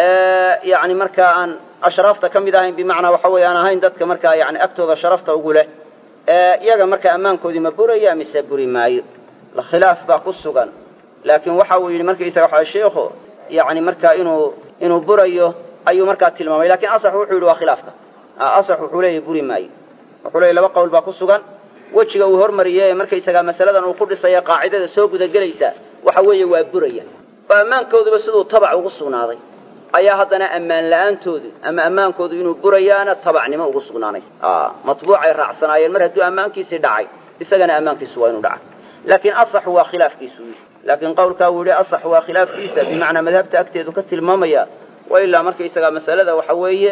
yani markaa aan ashraafta ka mid ahayn bimacnaa waxa weye aan ahayn dadka markaa yani agtooda sharafta ugu leh iyaga markaa ammaankoodii ma buraya mise buri maayo khilaaf baa ku sugan laakiin waxa uu yidhi markaysaga waxa sheikhu yani markaa inuu inuu burayo ayuu markaa tilmaamay lakin asax wuxuu yidhi waa khilaafka asax wuxuu leeyahy buri maayo wuxuu leeyahy laba qowl baa ku sugan wejiga uu hormariyey ee markaysagaa masaladan uu ku dhisaya qaacidada soo gudagelaysa waxa weeye waa buraya oo ammaankooduba siduu tabac ugu sugnaaday ayaa haddana ammaan la-aantoodu ama ammaankoodu inuu burayaana tabacnimo ugu sugnaanaysa matbuucay raacsanaayeen mar hadduu ammaankiisii dhacay isagana ammaankiisu waa inuu dhaca laakiin asaxu waa khilaafkiisu yidhi laakiin qawlkaa uu yidhi asax waa khilaafkiisa bimacnaa madhabta agteedu ka tilmaamaya wa ilaa markaysagaa masalada waxa weeye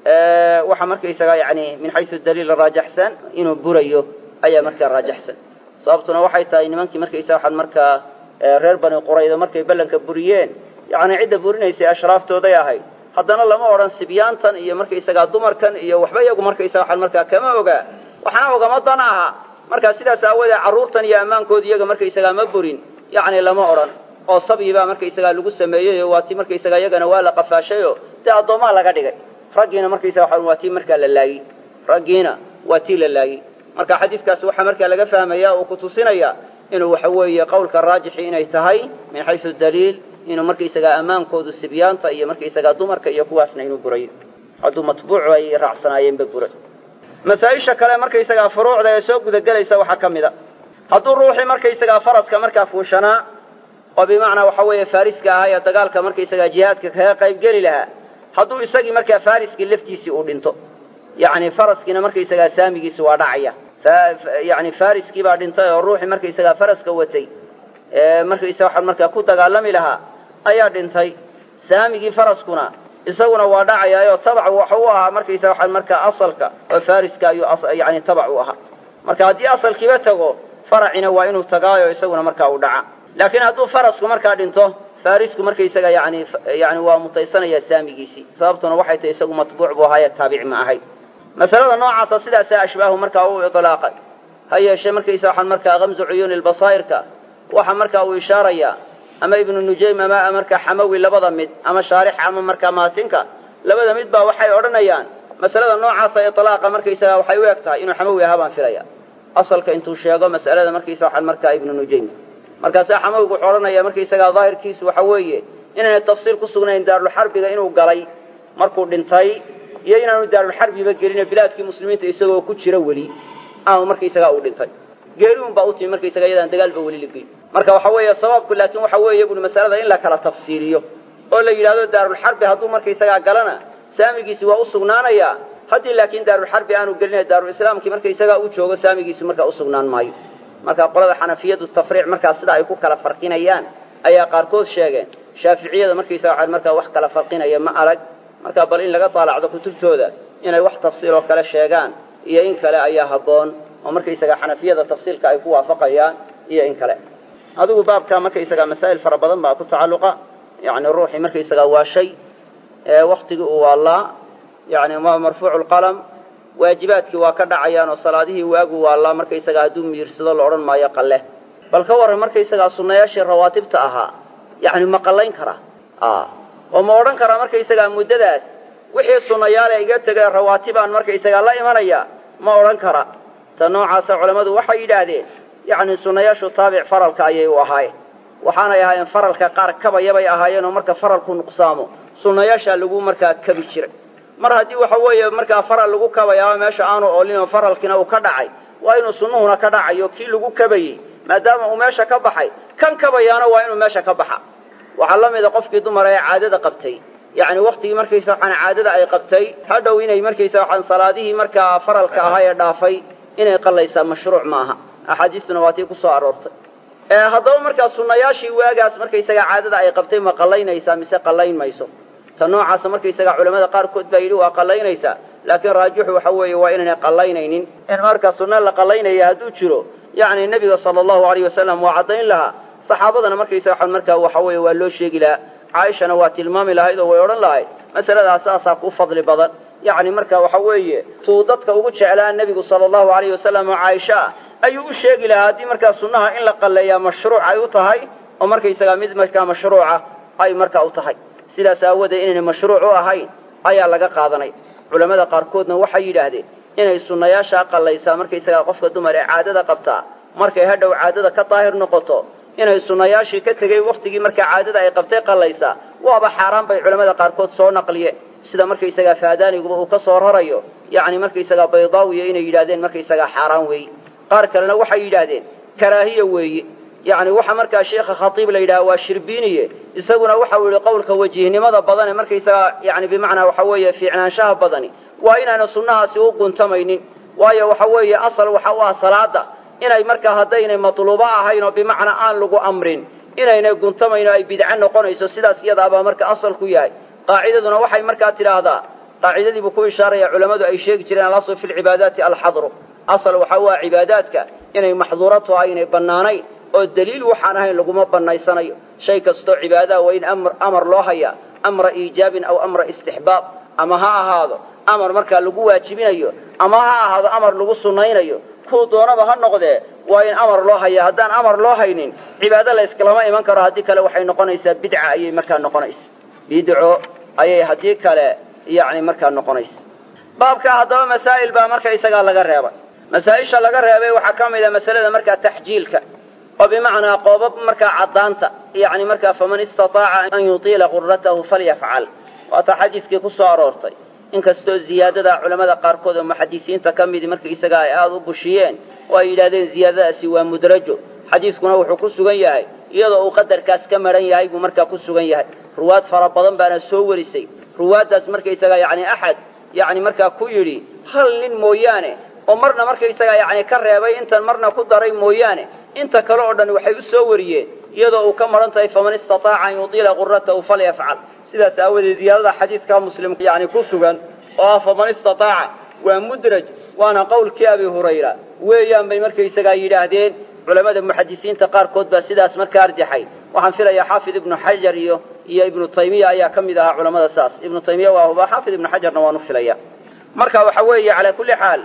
waxa markaysagaa yani min xaysu daliil raajaxsan inuu burayo ayaa markaa raajaxsan sababtuna waxay tahay nimankii markaysaga waxaan markaa reer bani qurayda markay ballanka buriyeen yacni cidda burinaysay ashraaftooday ahayd haddana lama odhan sibyaantan iyo markaysagaa dumarkan iyo waxba iyagu markaysaga waxaan markaa kama ogaa waxna ogama dan aha markaa sidaas aawoodee carruurtan iyo ammaankooda iyaga markaysagaa ma burin yacni lama odhan oo sabyi baa markaysagaa lagu sameeyey oo waa ti markaysagaa iyagana waa la qafaashayoo dee addoommaa laga dhigay raggiina markaysaga waxaan waa tii markaa la laayey raggiina waa tii la laayey marka xadiidkaas waxaa markaa laga fahmaya oo ku tusinaya inuu waxa weeye qowlka raajixi inay tahay min xaysu daliil inuu markaysagaa ammaankoodu sibyaanta iyo markaysagaa dumarka iyo kuwaasna inuu burayo hadduu matbuucu ay raacsanaayeenba buray masaa-isha kale markaysagaa furuucda ee soo gudagelaysa waxaa ka mid a hadduu ruuxii markaysagaa faraska markaa fuushanaa oo bimacnaa waxa weeye faariska ahaa ee dagaalka markaysagaa jihaadka kaga qaybgeli lahaa hadduu isagii markaa faariskii laftiisii uu dhinto yacni faraskiina markaysagaa saamigiisi waa dhacaya yani fariskii baa dhintay oo ruuxii markaysagaa faraska watay ee markaysaga waxaan markaa ku dagaalami lahaa ayaa dhintay saamigii faraskuna isaguna waa dhacayaayoo tabac waxa u ahaa markaysaga waxaan markaa asalka oo fariska ayuu yani tabac u ahaa marka haddii asalkiiba tago faracina waa inuu tagaayo isaguna markaa u dhaca laakiin hadduu farasku markaa dhinto farisku markaysaga yani yani waa mutaysanaya saamigiisii sababtuna waxay tahay isagu matbuuc buu ahaaye taabici ma ahayd masalada noocaasa sidaasaa ashbaahu markaa u ilaaqay ha yeeshee markaysa waxaan markaa kamsu cuyuuni lbasaa'irka waxa markaa uu ishaarayaa ama ibnu nujaym ama markaa xamawi labada mid ama shaarix ama markaa maatinka labada mid baa waxay odhanayaan masalada noocaasa ilaaqa markaysaga waxay u eg tahay inuu xamawi ahaa baan filaya asalka intuu sheego mas'alada markaysa waxaan markaa ibnu nujaym markaasaa xamawigu wuxuu odhanaya markaysagaa daahirkiisu waxa weeye inaanay tafsiil ku sugnayn daarulxarbiga inuu galay markuu dhintay iyo inaanu daarulxarbiba gelino bilaadkii muslimiinta isagoo ku jira weli ama markaysagaa uu dhintay geeriun baa u timi markaysaga iyadaan dagaalba weli la gelin marka waxa weeye sababku laakiin waxa weeye bui masalada in la kala tafsiiliyo oo la yidhahdo daarulxarbi hadduu markaysagaa galana saamigiisi waa u sugnaanayaa haddii laakiin daarulxarbi aanu gelina daarulislaamkii markaysagaa u joogo saamigiisu markaa u sugnaan maayo marka qolada xanafiyadu tafriic markaa sida ay ku kala farqinayaan ayaa qaarkood sheegeen shaaficiyada markaysaga waxaa markaa wax kala farqinaya ma alag marka bal in laga taalacdo kutubtooda inay wax tafsiil oo kale sheegaan iyo in kale ayaa habboon oo markaysaga xanafiyada tafsiilka ay ku waafaqayaan iyo in kale adigu baabka markaysaga masaa'il fara badan baa ku tacalluqa yani ruuxii markaysaga waa shay waktigii uu waallaa yani marfuucu lqalam waajibaadkii waa ka dhacayaan oo salaadihii waagu waallaa markaysaga hadduu miirsado la odhan maayo qalle bal ka warran markaysagaa sunnayaashii rawaatibta ahaa yani ma qallayn karaa oo ma odhan karaa markaysagaa muddadaas wixii sunnayaale iga tegee rawaatibaan markaysagaa la imanaya ma odhan kara ta noocaasa culammadu waxay yidhaahdeen yacni sunnayaashu taabic faralka ayay u ahaayeen waxaanay ahaayeen faralka qaar kabayabay ahaayeen oo marka faralku nuqsaamo sunnayaashaa lagu markaa kabi jiray mar haddii waxa weeye markaa faral lagu kabayaaba meesha aanu oolin oo faralkiina uu ka dhacay waa inuu sunnuhuna ka dhacayo kii lagu kabayey maadaama uu meesha ka baxay kan kabayaana waa inuu meesha ka baxa waxaa la mida qofkii dumara ee caadada qabtay yacni waktigii markaysa waxaan caadada ay qabtay hadhow inay markaysa waxaan salaadihii markaa faralka ahaa ee dhaafay inay qallaysaa mashruuc ma aha axaadiistuna waa tii ku soo aroortay haddaba markaa sunnayaashii waagaas markaysaga caadada ay qabtay ma qallaynaysaa mise qallayn mayso ta noocaasa markaysaga culamada qaarkood baa yidhi waa qallaynaysaa laakiin raajixu waxa weeye waa inaynay qallaynaynin in marka sunna la qallaynaya hadduu jiro yacni nebiga sala allahu alayh wasalam waa caddayn lahaa saxaabadana markaysa waxaan markaa waxa weeye waa loo sheegi lahaa caaishana waa tilmaami lahayd oo way odhan lahayd masaladaas saasaa ku fadli badan yacni marka waxa weeye tuu dadka ugu jeclaa nebigu sala allahu alayh wasalam oo caaisha ah ayuu u sheegi lahaa haddii markaa sunnaha in la qalleeyaa mashruuc ay u tahay oo markaysagaa mid markaa mashruuca ay markaa u tahay sidaas aawoodee inaynay mashruuc u ahayn ayaa laga qaadanay culammada qaarkoodna waxay yidhaahdeen inay sunnayaashaa qallaysaa markaysagaa qofka dumar ee caadada qabtaa markay hadhow caadada ka daahir noqoto inay sunnayaashii ka tegey wakhtigii markaa caadada ay qabtay qallaysaa waaba xaaraan bay culammada qaarkood soo naqliyeen sida markaysagaa faadaaniguba uu ka soo rarayo yacni markaysagaa baydaawiya inay yidhahdeen markaysagaa xaaraan weeye qaar kalena waxay yidhaahdeen karaahiya weeye yacni waxa markaa sheekha khatiib la yidhaha waa shirbiiniye isaguna waxau yihi qowlka wajihnimada badane markaysagaa yani bimacnaa waxa weeye fiicnaanshaha badani waa inaana sunnahaasi u guntamaynin waayo waxa weeye asal waxa u ah salaada inay markaa haddaynay matluubo ahayn oo bimacnaa aan lagu amrin inaynay guntamayn oo ay bidco noqonayso sidaas iyadaabaa marka asal ku yahay qaacidaduna waxay markaa tidhaahdaa qaacidadiibuu ku ishaaraya culammadu ay sheegi jireen alasl fi lcibaadaati alxadru asal waxa u ah cibaadaadka inay maxduurato aynay bannaanayn oo daliil waxaan ahayn laguma bannaysanayo shay kastoo cibaadaha waa in amar loo hayaa amra iijaabin aw amra istixbaab ama ha ahaado amar markaa lagu waajibinayo ama ha ahaado amar lagu sunnaynayo kuu doonaba ha noqdee waa in amar loo hayaa haddaan amar loo haynin cibaado la yskalama iman karo haddii kale waxay noqonaysaa bidca ayay markaa noqonaysa bidco ayay haddii kale yacni markaa noqonaysa baabkaa haddaba masaa'il baa marka isagaa laga reebay masaa-isha laga reebay waxaa ka mid a masalada markaa taxjiilka oo bimacnaa qoobab markaa caddaanta yacni markaa faman istataaca an yutiila qurratahu falyafcal waata xadiiskii ku soo aroortay inkastoo ziyaadada culammada qaarkood oo muxadisiinta ka midi marka isagaa ay aada u bushiyeen oo ay yidhahdeen ziyaadadaasi waa mudrajo xadiiskuna wuxuu ku sugan yahay iyadoo uu qadarkaas ka maran yahay buu markaa ku sugan yahay ruwaad fara badan baana soo warisay ruwaaddaas markaysagaa yacni axad yacni markaa ku yidhi hal nin mooyaane oo marna markaysagaa yacni ka reebay intan marna ku daray mooyaane inta kale oo dhan waxay u soo wariyeen iyadoo uu ka maran tahay faman istataaca an yutiila qurratahu falyafcal sidaas aawadeed ziyaadada xadiidka muslim yani ku sugan oo ah faman istataaca waa mudraj waana qowlkii abi hurayra weeyaan bay markaysagaa yidhaahdeen culamada muxadisiinta qaarkood baa sidaas markaa arjaxay waxaan filayaa xaafid ibnu xajar iyo iyo ibnu taymiya ayaa ka mid ahaa culamada saas ibnu taymiya waa huba xaafid ibnu xajarna waanu filaya marka waxa weeye calaa kulli xaal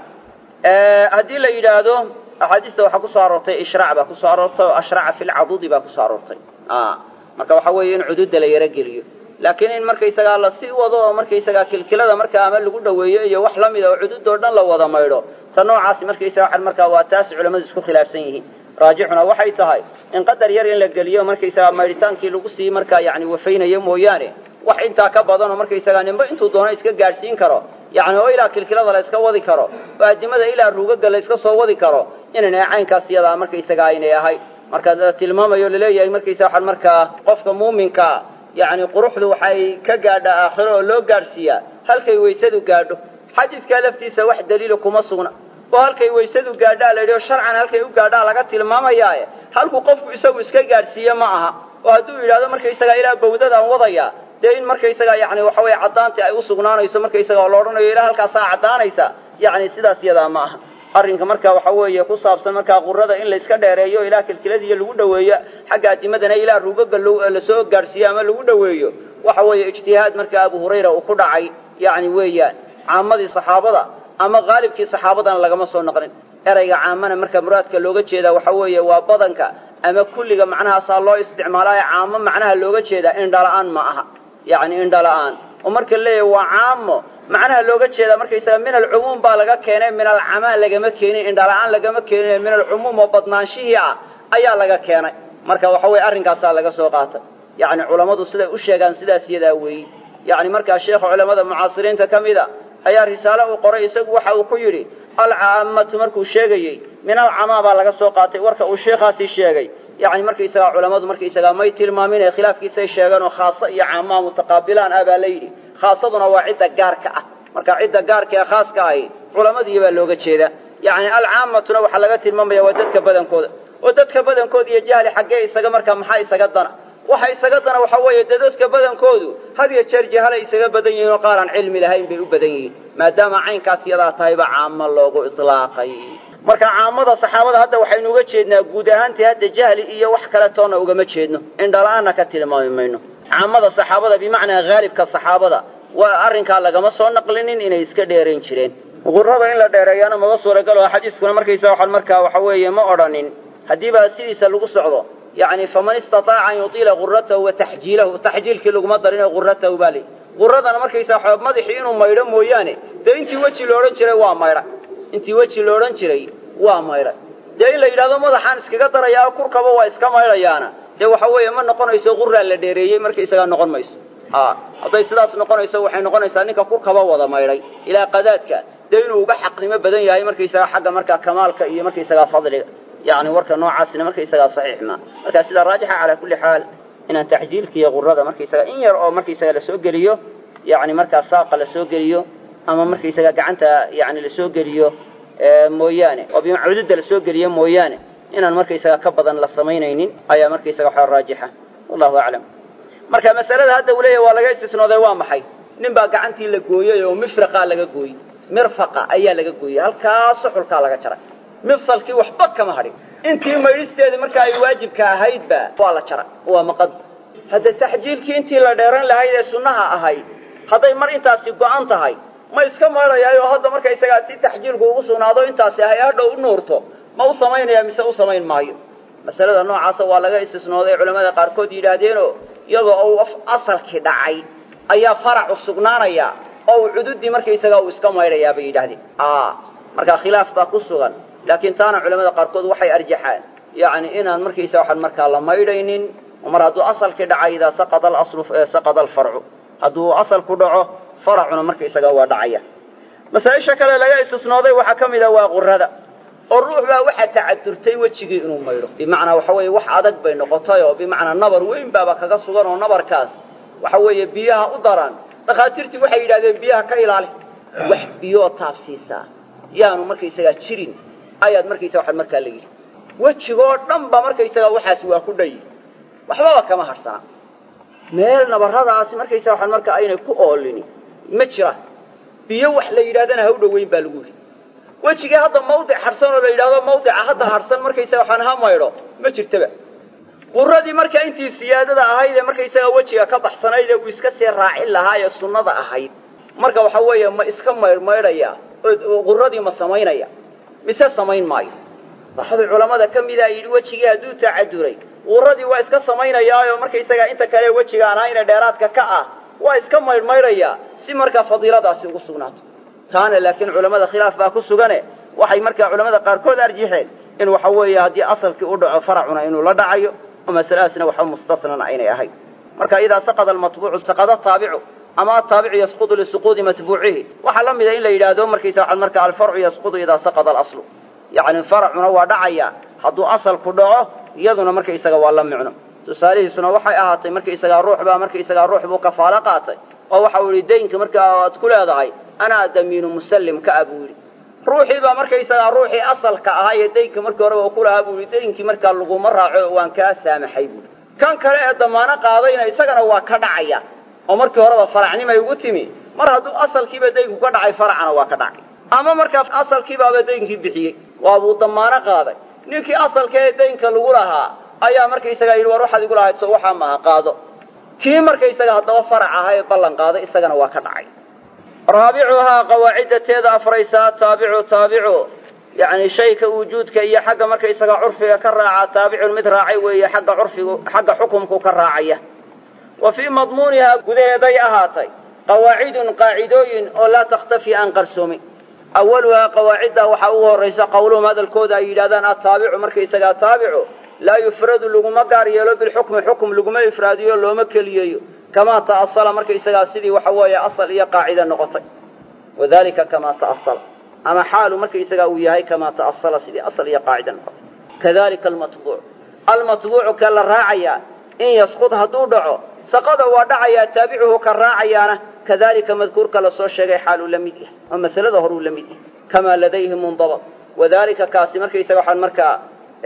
haddii la yidhaahdo axaadiista waxaa kusoo aroortay ishraac baa kusoo aroortay oo ashraca fi lcadudi baa kusoo aroortay marka waxa weeye in cududa la yaro geliyo laakiin in markaysagaa lasii wado oo markaysagaa kilkilada markaa ama lagu dhoweeyo iyo wax la mida oo cududoo dhan la wada maydho ta noocaasi markaysaga markaa waa taas culamadu isku khilaafsan yihiin raajixuna waxay tahay in qadar yar in la geliyo markaysagaa maydhitaankii lagu sii markaa yani wafaynayo mooyaane wax intaa ka badan oo markaysagaa ninba intuu doono iska gaadhsiin karo yani oo ilaa kilkilada la iska wadi karo oo addimada ilaa ruugaga la iska soo wadi karo inayna caynkaas iyadaa markaysagaa aynay ahay marka la tilmaamayo laleeyahay markaysa waxaan markaa qofka muuminkaa yacni quruxdu waxay ka gaadhaa aakhiro oo loo gaadhsiiyaa halkay waysadu gaadho xadiidkaa laftiisa wax daliila kuma sugna oo halkay waysadu gaadhaa la yidhi oo sharcan halkay u gaadhaa laga tilmaamayaaye halkuu qofku isagu iska gaadhsiiye ma aha oo hadduu yidhahdo markaysagaa ilaa bawdadaan wadayaa dee in markaysagaa yani waxa weye caddaantii ay u sugnaanayso markaysaga oo la odhanayo ilaa halkaasaa caddaanaysa yacni sidaas yadaa ma aha arrinka marka waxa weeye ku saabsan markaa qurada in la iska dheereeyo ilaa kilkiladiiyo lagu dhoweeyo xagga adimadana ilaa ruugaga lasoo gaadhsiiyo ama lagu dhoweeyo waxa weeye ijtihaad marka abu hurayra uu ku dhacay yacni weeyaan caamadii saxaabada ama qaalibkii saxaabadana lagama soo naqlin erayga caamana marka muraadka looga jeedaa waxa weeye waa badanka ama kulliga macnahaasaa loo isticmaalaayo caamo macnaha looga jeedaa indhala-aan ma aha yacni indhala-aan oo marka leeyahay waa caamo macnaha looga jeedaa markaysaga min alcumuum baa laga keenay min alcamaa lagama keenin indhala-aan lagama keenin min alcumuum oo badnaanshihii ah ayaa laga keenay marka waxa weye arrinkaasaa laga soo qaatay yacni culammadu siday u sheegaan sidaas yadaa weeyi yacni markaa sheekha culamada mucaasiriinta ka mid a ayaa risaale uu qoray isagu waxa uu ku yidhi alcaamatu markuu sheegayey min alcamaa baa laga soo qaatay warka uu sheekhaasi sheegay yacni markaysagaa culammadu markaysagaa may tilmaamin khilaafkiisay sheegeen oo khaasa iyo caamaa mutaqaabilaan ah baa la yidhi khaasaduna waa cidda gaarka ah marka cidda gaarka ee khaaska ahi culammadii baa looga jeeda yacni alcaamatuna waxaa laga tilmaamaya waa dadka badankooda oo dadka badankooda iyo jahli xaggee isaga markaa maxaa isaga dana waxa isaga dana waxa weeye dee dadka badankoodu had iyo jeer jahalay isaga badan yihiin oo qaar aan cilmi lahayn bay u badan yihiin maadaama caynkaas yadaa tahayba caamo loogu itlaaqay marka caamada saxaabada hadda waxaynu uga jeednaa guud ahaantii hadda jahli iyo wax kale toonna ugama jeedno indhala-aanna ka tilmaami mayno caamada saxaabada bimacnaa haalibka saxaabada waa arrinkaa lagama soo naqlinin inay iska dheerayn jireen qurada in la dheereeyaana maba suuragalo xadiiskuna markaysa waxaan markaa waxa weeye ma odhanin haddiiba sidiisa lagu socdo yacni faman istataaca an yutiila quratahu wa taxjiilahu taxjiilkii laguma darinoo quratahu baa leyi quradana markaysaa xoob madaxii inuu maydho mooyaane dee intii weji la odhan jiray waa maydha intii weji la odhan jiray waa maydhay dee in la yidhahdo madaxaan iskaga darayaa kurkaba waa iska maydhayaana dee waxa weeye ma noqonayso quraa la dheereeyey markaysagaa noqon mayso a hadday sidaas noqonayso waxay noqonaysaa ninka kurkaba wada maydhay ilaa qadaadka dee inuu uga xaqnimo badan yahay markaysagaa xagga markaa kamaalka iyo markaysagaa fadliga yani warka noocaasina markaysagaa saxiix ma marka sidaa raajixa calaa kulli xaal inaan taxjiilka iyo qurada markaysaga in yar oo markaysaga lasoo geliyo yani markaa saaqa lasoo geliyo ama markaysaga gacanta yani lasoo geliyo mooyaane oo bimacududda lasoo geliyo mooyaane inaan markaysaga ka badan la samaynaynin ayaa markaysaga waxaa raajixa wallahu aclam marka masalada hadda uu leeyahy waa laga istisnooday waa maxay nin baa gacantii la gooyey oo mifraqaa laga gooyey mirfaqa ayaa laga gooyey halkaa suxulkaa laga jaray mifsalkii waxba kama hadhin intii maydhisteedii marka ay waajibka ahaydba waa la jara waa maqad hadda taxjiilkii intii la dheeran lahayd ee sunnaha ahayd hadday mar intaasi go-an tahay ma iska maydhayaayoo hadda markaysagaa si taxjiilku ugu sugnaado intaasi ahay hadhow u nuurto ma u samaynaya mise u samayn maayo masalada noocaasa waa laga istisnooday culamada qaarkood yidhaahdeenoo iyadoo uu asalkii dhacay ayaa faracu sugnaanaya oo uu cududii markaysagaa uu iska maydhayaa bay yidhahdeen markaa khilaaf baa ku sugan laakiin taana culamada qaarkood waxay arjaxaan yacni inaan markaysa waxaan markaa la maydhaynin mar hadduu asalkii dhacay idaa saqada alaslu saqada alfarcu hadduu asalku dhaco faracuna markaysagaa waa dhacaya masaaisha kale laga istisnooday waxaa ka mid a waa qurada oo ruux baa waxaa tacadurtay wejigii inuu maydho bimacnaa waxa weeye wax adag bay noqotay oo bimacnaa nabar weyn baaba kaga sugan oo nabarkaas waxa weeye biyaha u daran dhakhaatiirtii waxay yidhahdeen biyaha ka ilaali wax biyoo taabsiisaa yaanu markaysagaa jirin ayaad markaysaga waxaad markaa la yidhi wejigoo dhan ba markaysagaa waxaas waa ku dhayi waxbaba kama hadhsana meel nabarradaasi markaysaga waxaad markaa aynay ku oolini ma jiraan biyo wax la yidhahdana ha u dhoweyn baa lagu yidhi wejigii hadda mawdic hadhsan oo la yidhahdo mawdica hadda hadhsan markaysaga waxaan ha maydho ma jirtaba quradii markaa intii siyaadada ahayd ee markaysaga wejiga ka baxsanayd ee uu iska sii raacin lahaa ee sunnada ahayd marka waxa weeye ma iska maydhmaydhaya oo quradii ma samaynaya mise samayn maayo baxdi culammada ka mida yidhi wejigii hadduu tacaduray quradii waa iska samaynayaayo markaysaga inta kale wejiga aan ahayne dheeraadka ka ah waa iska maydhmaydhayaa si markaa fadiiladaasi ugu sugnaato taana laakiin culammada khilaaf baa ku sugane waxay markaa culamada qaarkood arjixeen in waxa weeye haddii asalkii u dhaco faracuna inuu la dhacayo oo masaladaasna waxba mustasnan aynay ahayn marka idaa saqada almatbuucu saqada taabicu ama ataabicu yasqudu lisuquudi matbuucihi waxaa la mida in la yidhaahdo markaysa waxaad marka alfarcu yasqudu idaa saqada alaslu yacni faracuna waa dhacaya hadduu asalku dhaco iyaduna markaysaga waa la micno tusaalihiisuna waxay ahaatay markaysagaa ruux baa markaysagaa ruux buu kafaalo qaatay oo waxa uu yidhi daynka markaa aad ku leedahay anaa damiinu musallim ka ah buu yidhi ruuxii baa markaysagaa ruuxii asalka ahaa ee daynka markii horeba ku lahaa buu yidhi daynkii markaa laguma raaco waan kaa saamaxay buui kan kale ee damaano qaadayna isagana waa ka dhacaya oo markii horeba faracnimay ugu timi mar hadduu asalkiiba daynku ka dhacay faracana waa ka dhacay ama markaa asalkiibaaba daynkii bixiyey waabuu damaano qaaday ninkii asalka ee daynka lagu lahaa ayaa markaysagaa yidhi war waxaad igu lahayd so waxaa maaha qaado kii markaysaga haddaba farac ahaa ee ballan qaaday isagana waa ka dhacay raabicuhaa qawaaciddateeda afraysaa taabicu taabicu yacni shayka wujuudka iyo xagga markaysaga curfiga ka raaca taabicun mid raacay weeye xagga curfigu xagga xukumku ka raacaya wa fii madmuunihaa gudaheeday ahaatay qawaacidun qaacidooyin oo laa takhtafi aan qarsoomin awaluhaa qawaaciddaa waxaa ugu horraysa qawluhum hadalkooda ay yidhahdaan ataabicu markaysagaa taabicu laa yufradu laguma gaar yeelo bilxukmi xukum laguma ifraadiyo looma keliyeeyo kamaa ta'asala markaysagaa sidii waxa weeye asal iyo qaacida noqotay wadalika kamaa ta'asala ama xaalu markaysagaa uu yahay kamaa ta'asala sidii asal iyo qaacida noqotay kadalika almatbuuc almatbuucu ka la raacayaa in yasqud hadduu dhaco saqada waa dhacayaa taabicuhu ka raacayaana kadalika madkuurka lasoo sheegay xaaluu la mid yahay oo masalada horuu la mid yahay kamaa ladayhi mundabad wadalika kaasi markaysaga waxaan markaa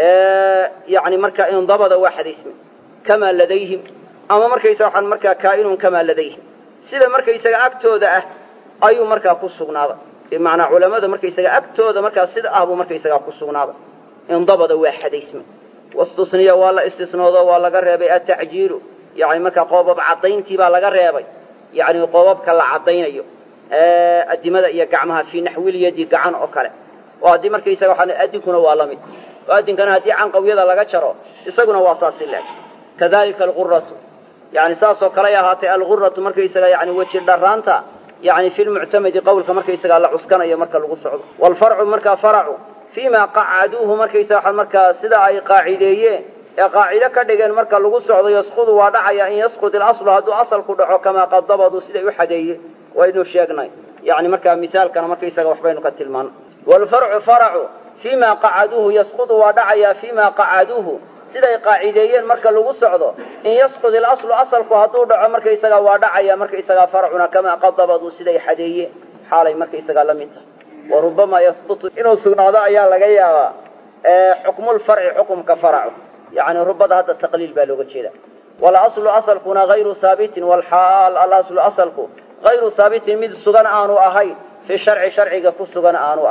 yani markaa indabada waa xadaysmay kamaa ladayhim ama markaysaga waxaan markaa kaa'inun kamaa ladayhim sida markaysaga agtooda ah ayuu markaa ku sugnaaday bimacnaa culamada markaysaga agtooda markaa sida ah buu markaysagaa ku sugnaaday indabada waa xadaysmay wastusniya waa la istisnoodo waa laga reebay atacjiilu yani markaa qoobab caddayntii baa laga reebay yani qoobabka la caddaynayo adimada iyo gacmaha fii naxwilyadi gacan oo kale oo haddii markaysaga waxaa adinkuna waa la mid oo adinkana haddii canqawyada laga jaro isaguna waa saasi leeg kadalika alquratu yani saasoo kaley ahaatay alguratu markaysaga yani weji dharaanta yani fi lmuctamadi qawlka markaysagaa la cuskanayo marka lagu socdo waalfarcu markaa faracu fiima qacaduuhu markaysaga markaa sida ay qaacideeyeen ee qaacido ka dhigeen marka lagu socdo yasqudu waa dhacaya in yasqud ilaslu hadduu asalku dhaco kamaa qad dabaduu siday u xadeeyeen waynu sheegnay yani markaa misaalkana markaysaga waxbaynu ka tilmaano waalfarcu faracu fiima qacaduuhu yasqudu waa dhacayaa fiima qacaduuhu siday qaacideeyeen marka lagu socdo in yasqud ilaslu asalku hadduu dhaco markaysagaa waa dhacaya markaysagaa farcuna kamaa qad dabaduu siday xadeeyeen xaalay markaysagaa la mid tahay wa rubamaa yasbutu inuu sugnaado ayaa laga yaabaa xukmulfarci xukumka faracu yani rubada hadda taqliil baa looga jeeda walaslu asalkuna hayru haabitin walxaal alaslu asalku hayru haabitin mid sugan aanu ahayn fi sharci sharciga ku sugan aanu ahayn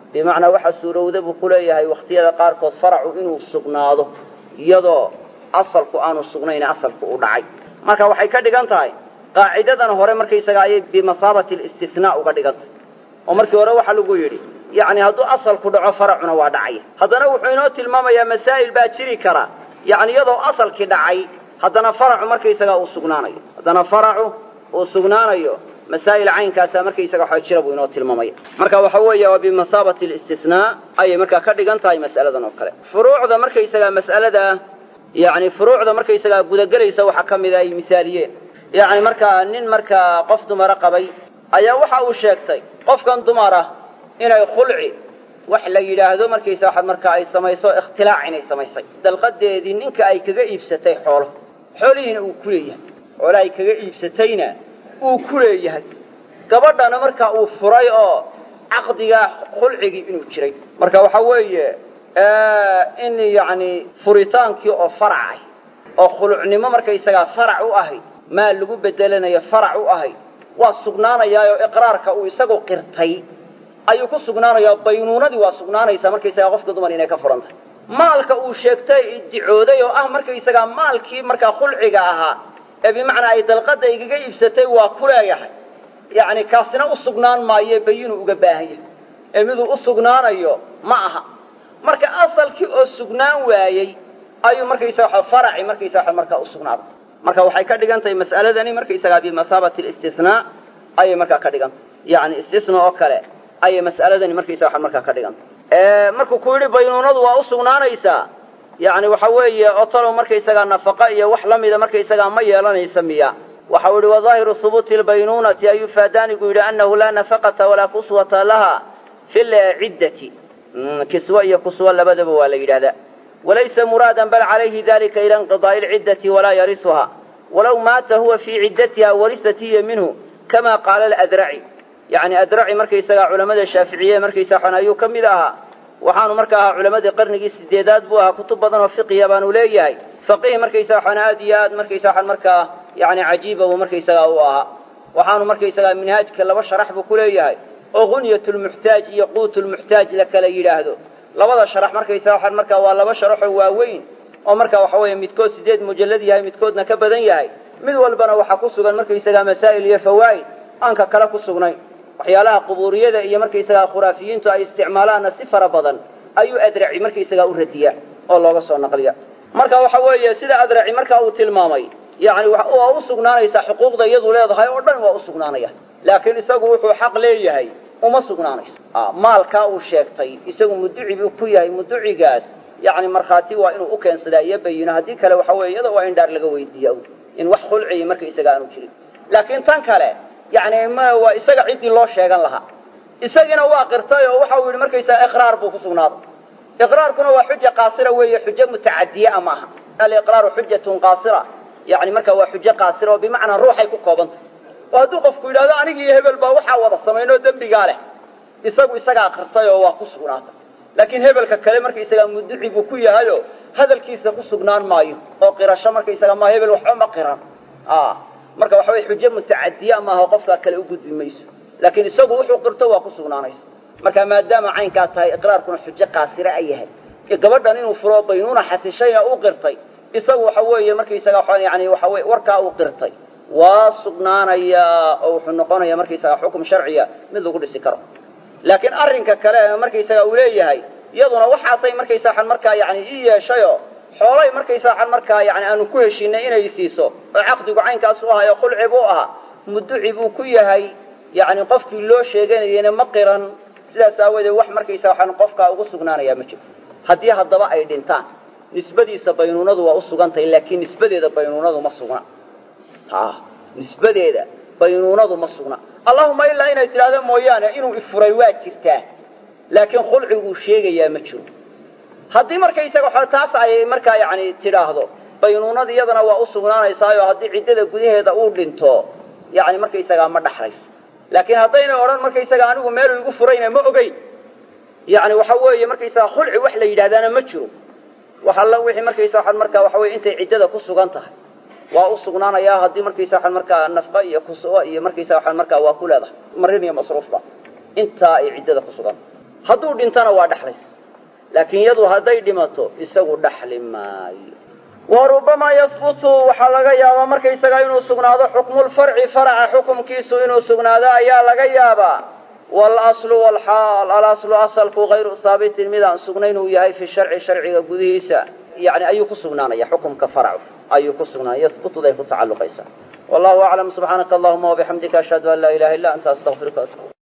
bimacnaa waxaa suurowda buu ku leeyahay wakhtiyada qaarkood faracu inuu sugnaado iyadoo asalku aanu sugnayne asalku u dhacay marka waxay ka dhigan tahay qaacidadan hore markaysaga ayay bimasaabati listinaa uga dhigantay oo markii hore waxaa lagu yidhi yacni hadduu asalku dhaco faracuna waa dhacaya haddana wuxuu inoo tilmaamayaa masaa'il baa jiri kara yacni iyadoo asalkii dhacay haddana faracu markaysagaa uu sugnaanayo haddana faracu uu sugnaanayo masaa'il caynkaasa markaysaga waxa jira buu inoo tilmaamaya marka waxa weeye waa bimasaabati listinaa ayay markaa ka dhigan tahay mas'aladan oo kale furuucda markaysagaa mas'alada yani furuucda markaysagaa gudagelaysa waxaa ka mida ay misaaliyeen yacni markaa nin markaa qof dumara qabay ayaa waxa uu sheegtay qofkan dumara inay khulci wax la yidhaahdo markaysa waxaad markaa ay samayso ikhtilaac inay samaysay dalqadeedii ninka ay kaga iibsatay xoolo xoolihiina uu ku leeyahay xoolo ay kaga iibsatayna uu ku leeyahay gabadhana markaa uu furay oo caqdigaa khulcigii inuu jiray marka waxa weeye in yacni furitaankii oo farac ah oo khulucnimo markaysagaa farac u ahayd maa lagu bedelanayo farac u ahayd waa sugnaanayaayoo iqraarka uu isagu qirtay ayuu ku sugnaanayaa baynuunadii waa sugnaanaysaa markaysagaa qofka dumar inay ka furan tahay maalka uu sheegtay iddicooday oo ah markaysagaa maalkii markaa khulciga ahaa ee bimacnaa ay dalqadda igaga iibsatay waa ku leeyahay yacni kaasina u sugnaan maayo bayinuu uga baahan yahay ee miduu u sugnaanayo ma aha marka asalkii oo sugnaan waayey ayuu markaysaga waxa faraci markaysaga waxa markaa u sugnaaday marka waxay ka dhigan tahay mas'aladani markaysagaa bimasaabati listinaa ayay markaa ka dhigan tahay yacni istisna oo kale ayay mas'aladani markaysaga waxa markaa ka dhigan tahay markuu ku yidhi baynuunadu waa u sugnaanaysaa yacni waxa weeye otolow markaysagaa nafaqa iyo wax la mida markaysagaa ma yeelanaysa miya waxa uu yihi wadaahiru hubuuti lbaynuunati an yufaadaanigu yidhi annahu laa nafaqata walaa kuswata laha fi lciddati kiswa iyo kuswa labadaba waa la yidhahdaa walaysa muraadan bal calayhi dalika ila inqidaa'i lciddati walaa yarisuha walow maata huwa fii ciddatiha warisat hiya minhu kama qaala aladraci yacni adraci markaysagaa culamada shaaficiye markaysa xon ayuu ka mid ahaa waxaanu marka ahaa culamadii qarnigii sideedaad buu ahaa kutub badan oo fiqiya baanu leeyahay faqiih markaysaga xon aad iyo aad markaysa xon markaa yani cajiiba buu markaysagaa u ahaa waxaanu markaysagaa minhaajka laba sharax buu ku leeyahay oo gunyatulmuxtaaj iyo quutulmuxtaaj la kala yidhaahdo labada sharax markaysaga waxaan markaa waa laba sharaxoo waaweyn oo marka waxa weeye midkood sideed mujallad yahay midkoodna ka badan yahay mid walbana waxaa ku sugan markaysagaa masaa'il iyo fawaa'id aanka kale ku sugnayn waxyaalaha qubuuriyada iyo markaysagaa khuraafiyiintu ay isticmaalaanna si fara badan ayuu adraci markaysagaa u radiyaa oo looga soo naqliya marka waxa weeye sida adraci marka uu tilmaamay yani waa u sugnaanaysaa xuquuqda iyadu leedahay oo dhan waa u sugnaanaya laakiin isagu wuxuu xaq leeyahay uma sugnaanayso maalkaa uu sheegtay isagu muduci buu ku yahay muducigaas yani markhaati waa inuu u keensadaa iyo bayino haddii kale waxa weeye iyada waa in dhaar laga weydiiya in wax khulciya markaysaga aanu jirin laakiin tan kale yani m waa isaga ciddii loo sheegan lahaa isagiina waa qirtay oo waxa uu yidhi markaysaga iqraar buu ku sugnaaday iqraarkuna waa xuja qaasira weeye xujo mutacadiya ma aha aliqraaru xujatun qaasira yani marka waa xujo qaasira oo bimacnaa ruuxay ku koobantah oo hadduu qofku yidhahdo anigi iyo hebel baa waxaa wada samaynoo dembigaa leh isagu isagaa qirtay oo waa ku sugnaatay laakiin hebelka kale markaysagaa muduci buu ku yahayo hadalkiisa ku sugnaan maayo oo qirasho markaysaga ma hebel waxba ma qiran marka waxa weye xujo mutacadiya maaha qofkaa kale u gudbi mayso laakiin isagu wuxuu qirto waa ku sugnaanaysa marka maadaama caynkaa tahay iqraarkuna xujo qaasira a yahay gabadhan inuu furo baynuuna xasishayna u qirtay isagu waxa weeye markaysaga yani waxa weye warkaa uu qirtay waa sugnaanayaa oo wuxuu noqonayaa markaysaga xukum sharciya mid lagu dhisi karo laakiin arrinka kale markaysaga uu leeyahay iyaduna waxaasay markaysaa markaa yani ii yeeshayoo xoolay markaysaa markaa yani aanu ku heshinay inay siiso oo caqdigu caynkaas u ahayo khulci buu ahaa muduci buu ku yahay yani qofkii loo sheeganayena ma qiran sidaas aawadeed wax markaysaa waxaan qofkaa ugu sugnaanayaa ma jiro haddii haddaba ay dhintaan nisbadiisa baynuunadu waa u sugantahay laakiin nisbadeeda baynuunadu ma sugna nisbadeeda baynuunadu ma sugna allahuma ilaa inay tidhahdo mooyaane inuu ifuray waa jirtaa laakiin khulciguu sheegayaa ma jiro haddii markaysaga taas ay markaa yani tidhaahdo baynuunada iyadana waa u sugnaanaysaayo haddii ciddada gudaheeda uu dhinto yani markaysagaa ma dhaxlayso laakiin haddaynay odhan markaysaga anigu meeluu igu furayna ma ogeyn yani waxa weeye markaysaga khulci wax la yidhahdaana ma jiro wax alla wixii markaysa waxaad markaa waxa weye intay ciddada ku sugan tahay waa u sugnaanayaa haddii markaysa waxaad markaa nafqa iyo kusuwa iyo markaysa waxaad markaa waa ku leedahay marin iyo masruufba intaa ay ciddada ku sugan tahay hadduu dhintana waa dhexlays laakiin iyadu hadday dhimato isagu dhaxli maayo wa rubamaa yahbutu waxaa laga yaabaa markaysagaa inuu sugnaado xukmulfarci faraca xukumkiisu inuu sugnaado ayaa laga yaabaa waalaslu walxaal alaslu asalku hayru haabitin midaan sugnayn uu yahay fi sharci sharciga gudihiisa yani ayuu ku sugnaanaya xukumka faracu ayuu ku sugnaanaya yahbutuday ku tacalluqaysaa wallahu aclam subxaanaka allahuma wabixamdika ashhadu an laa ilaha illa anta astaqfiruka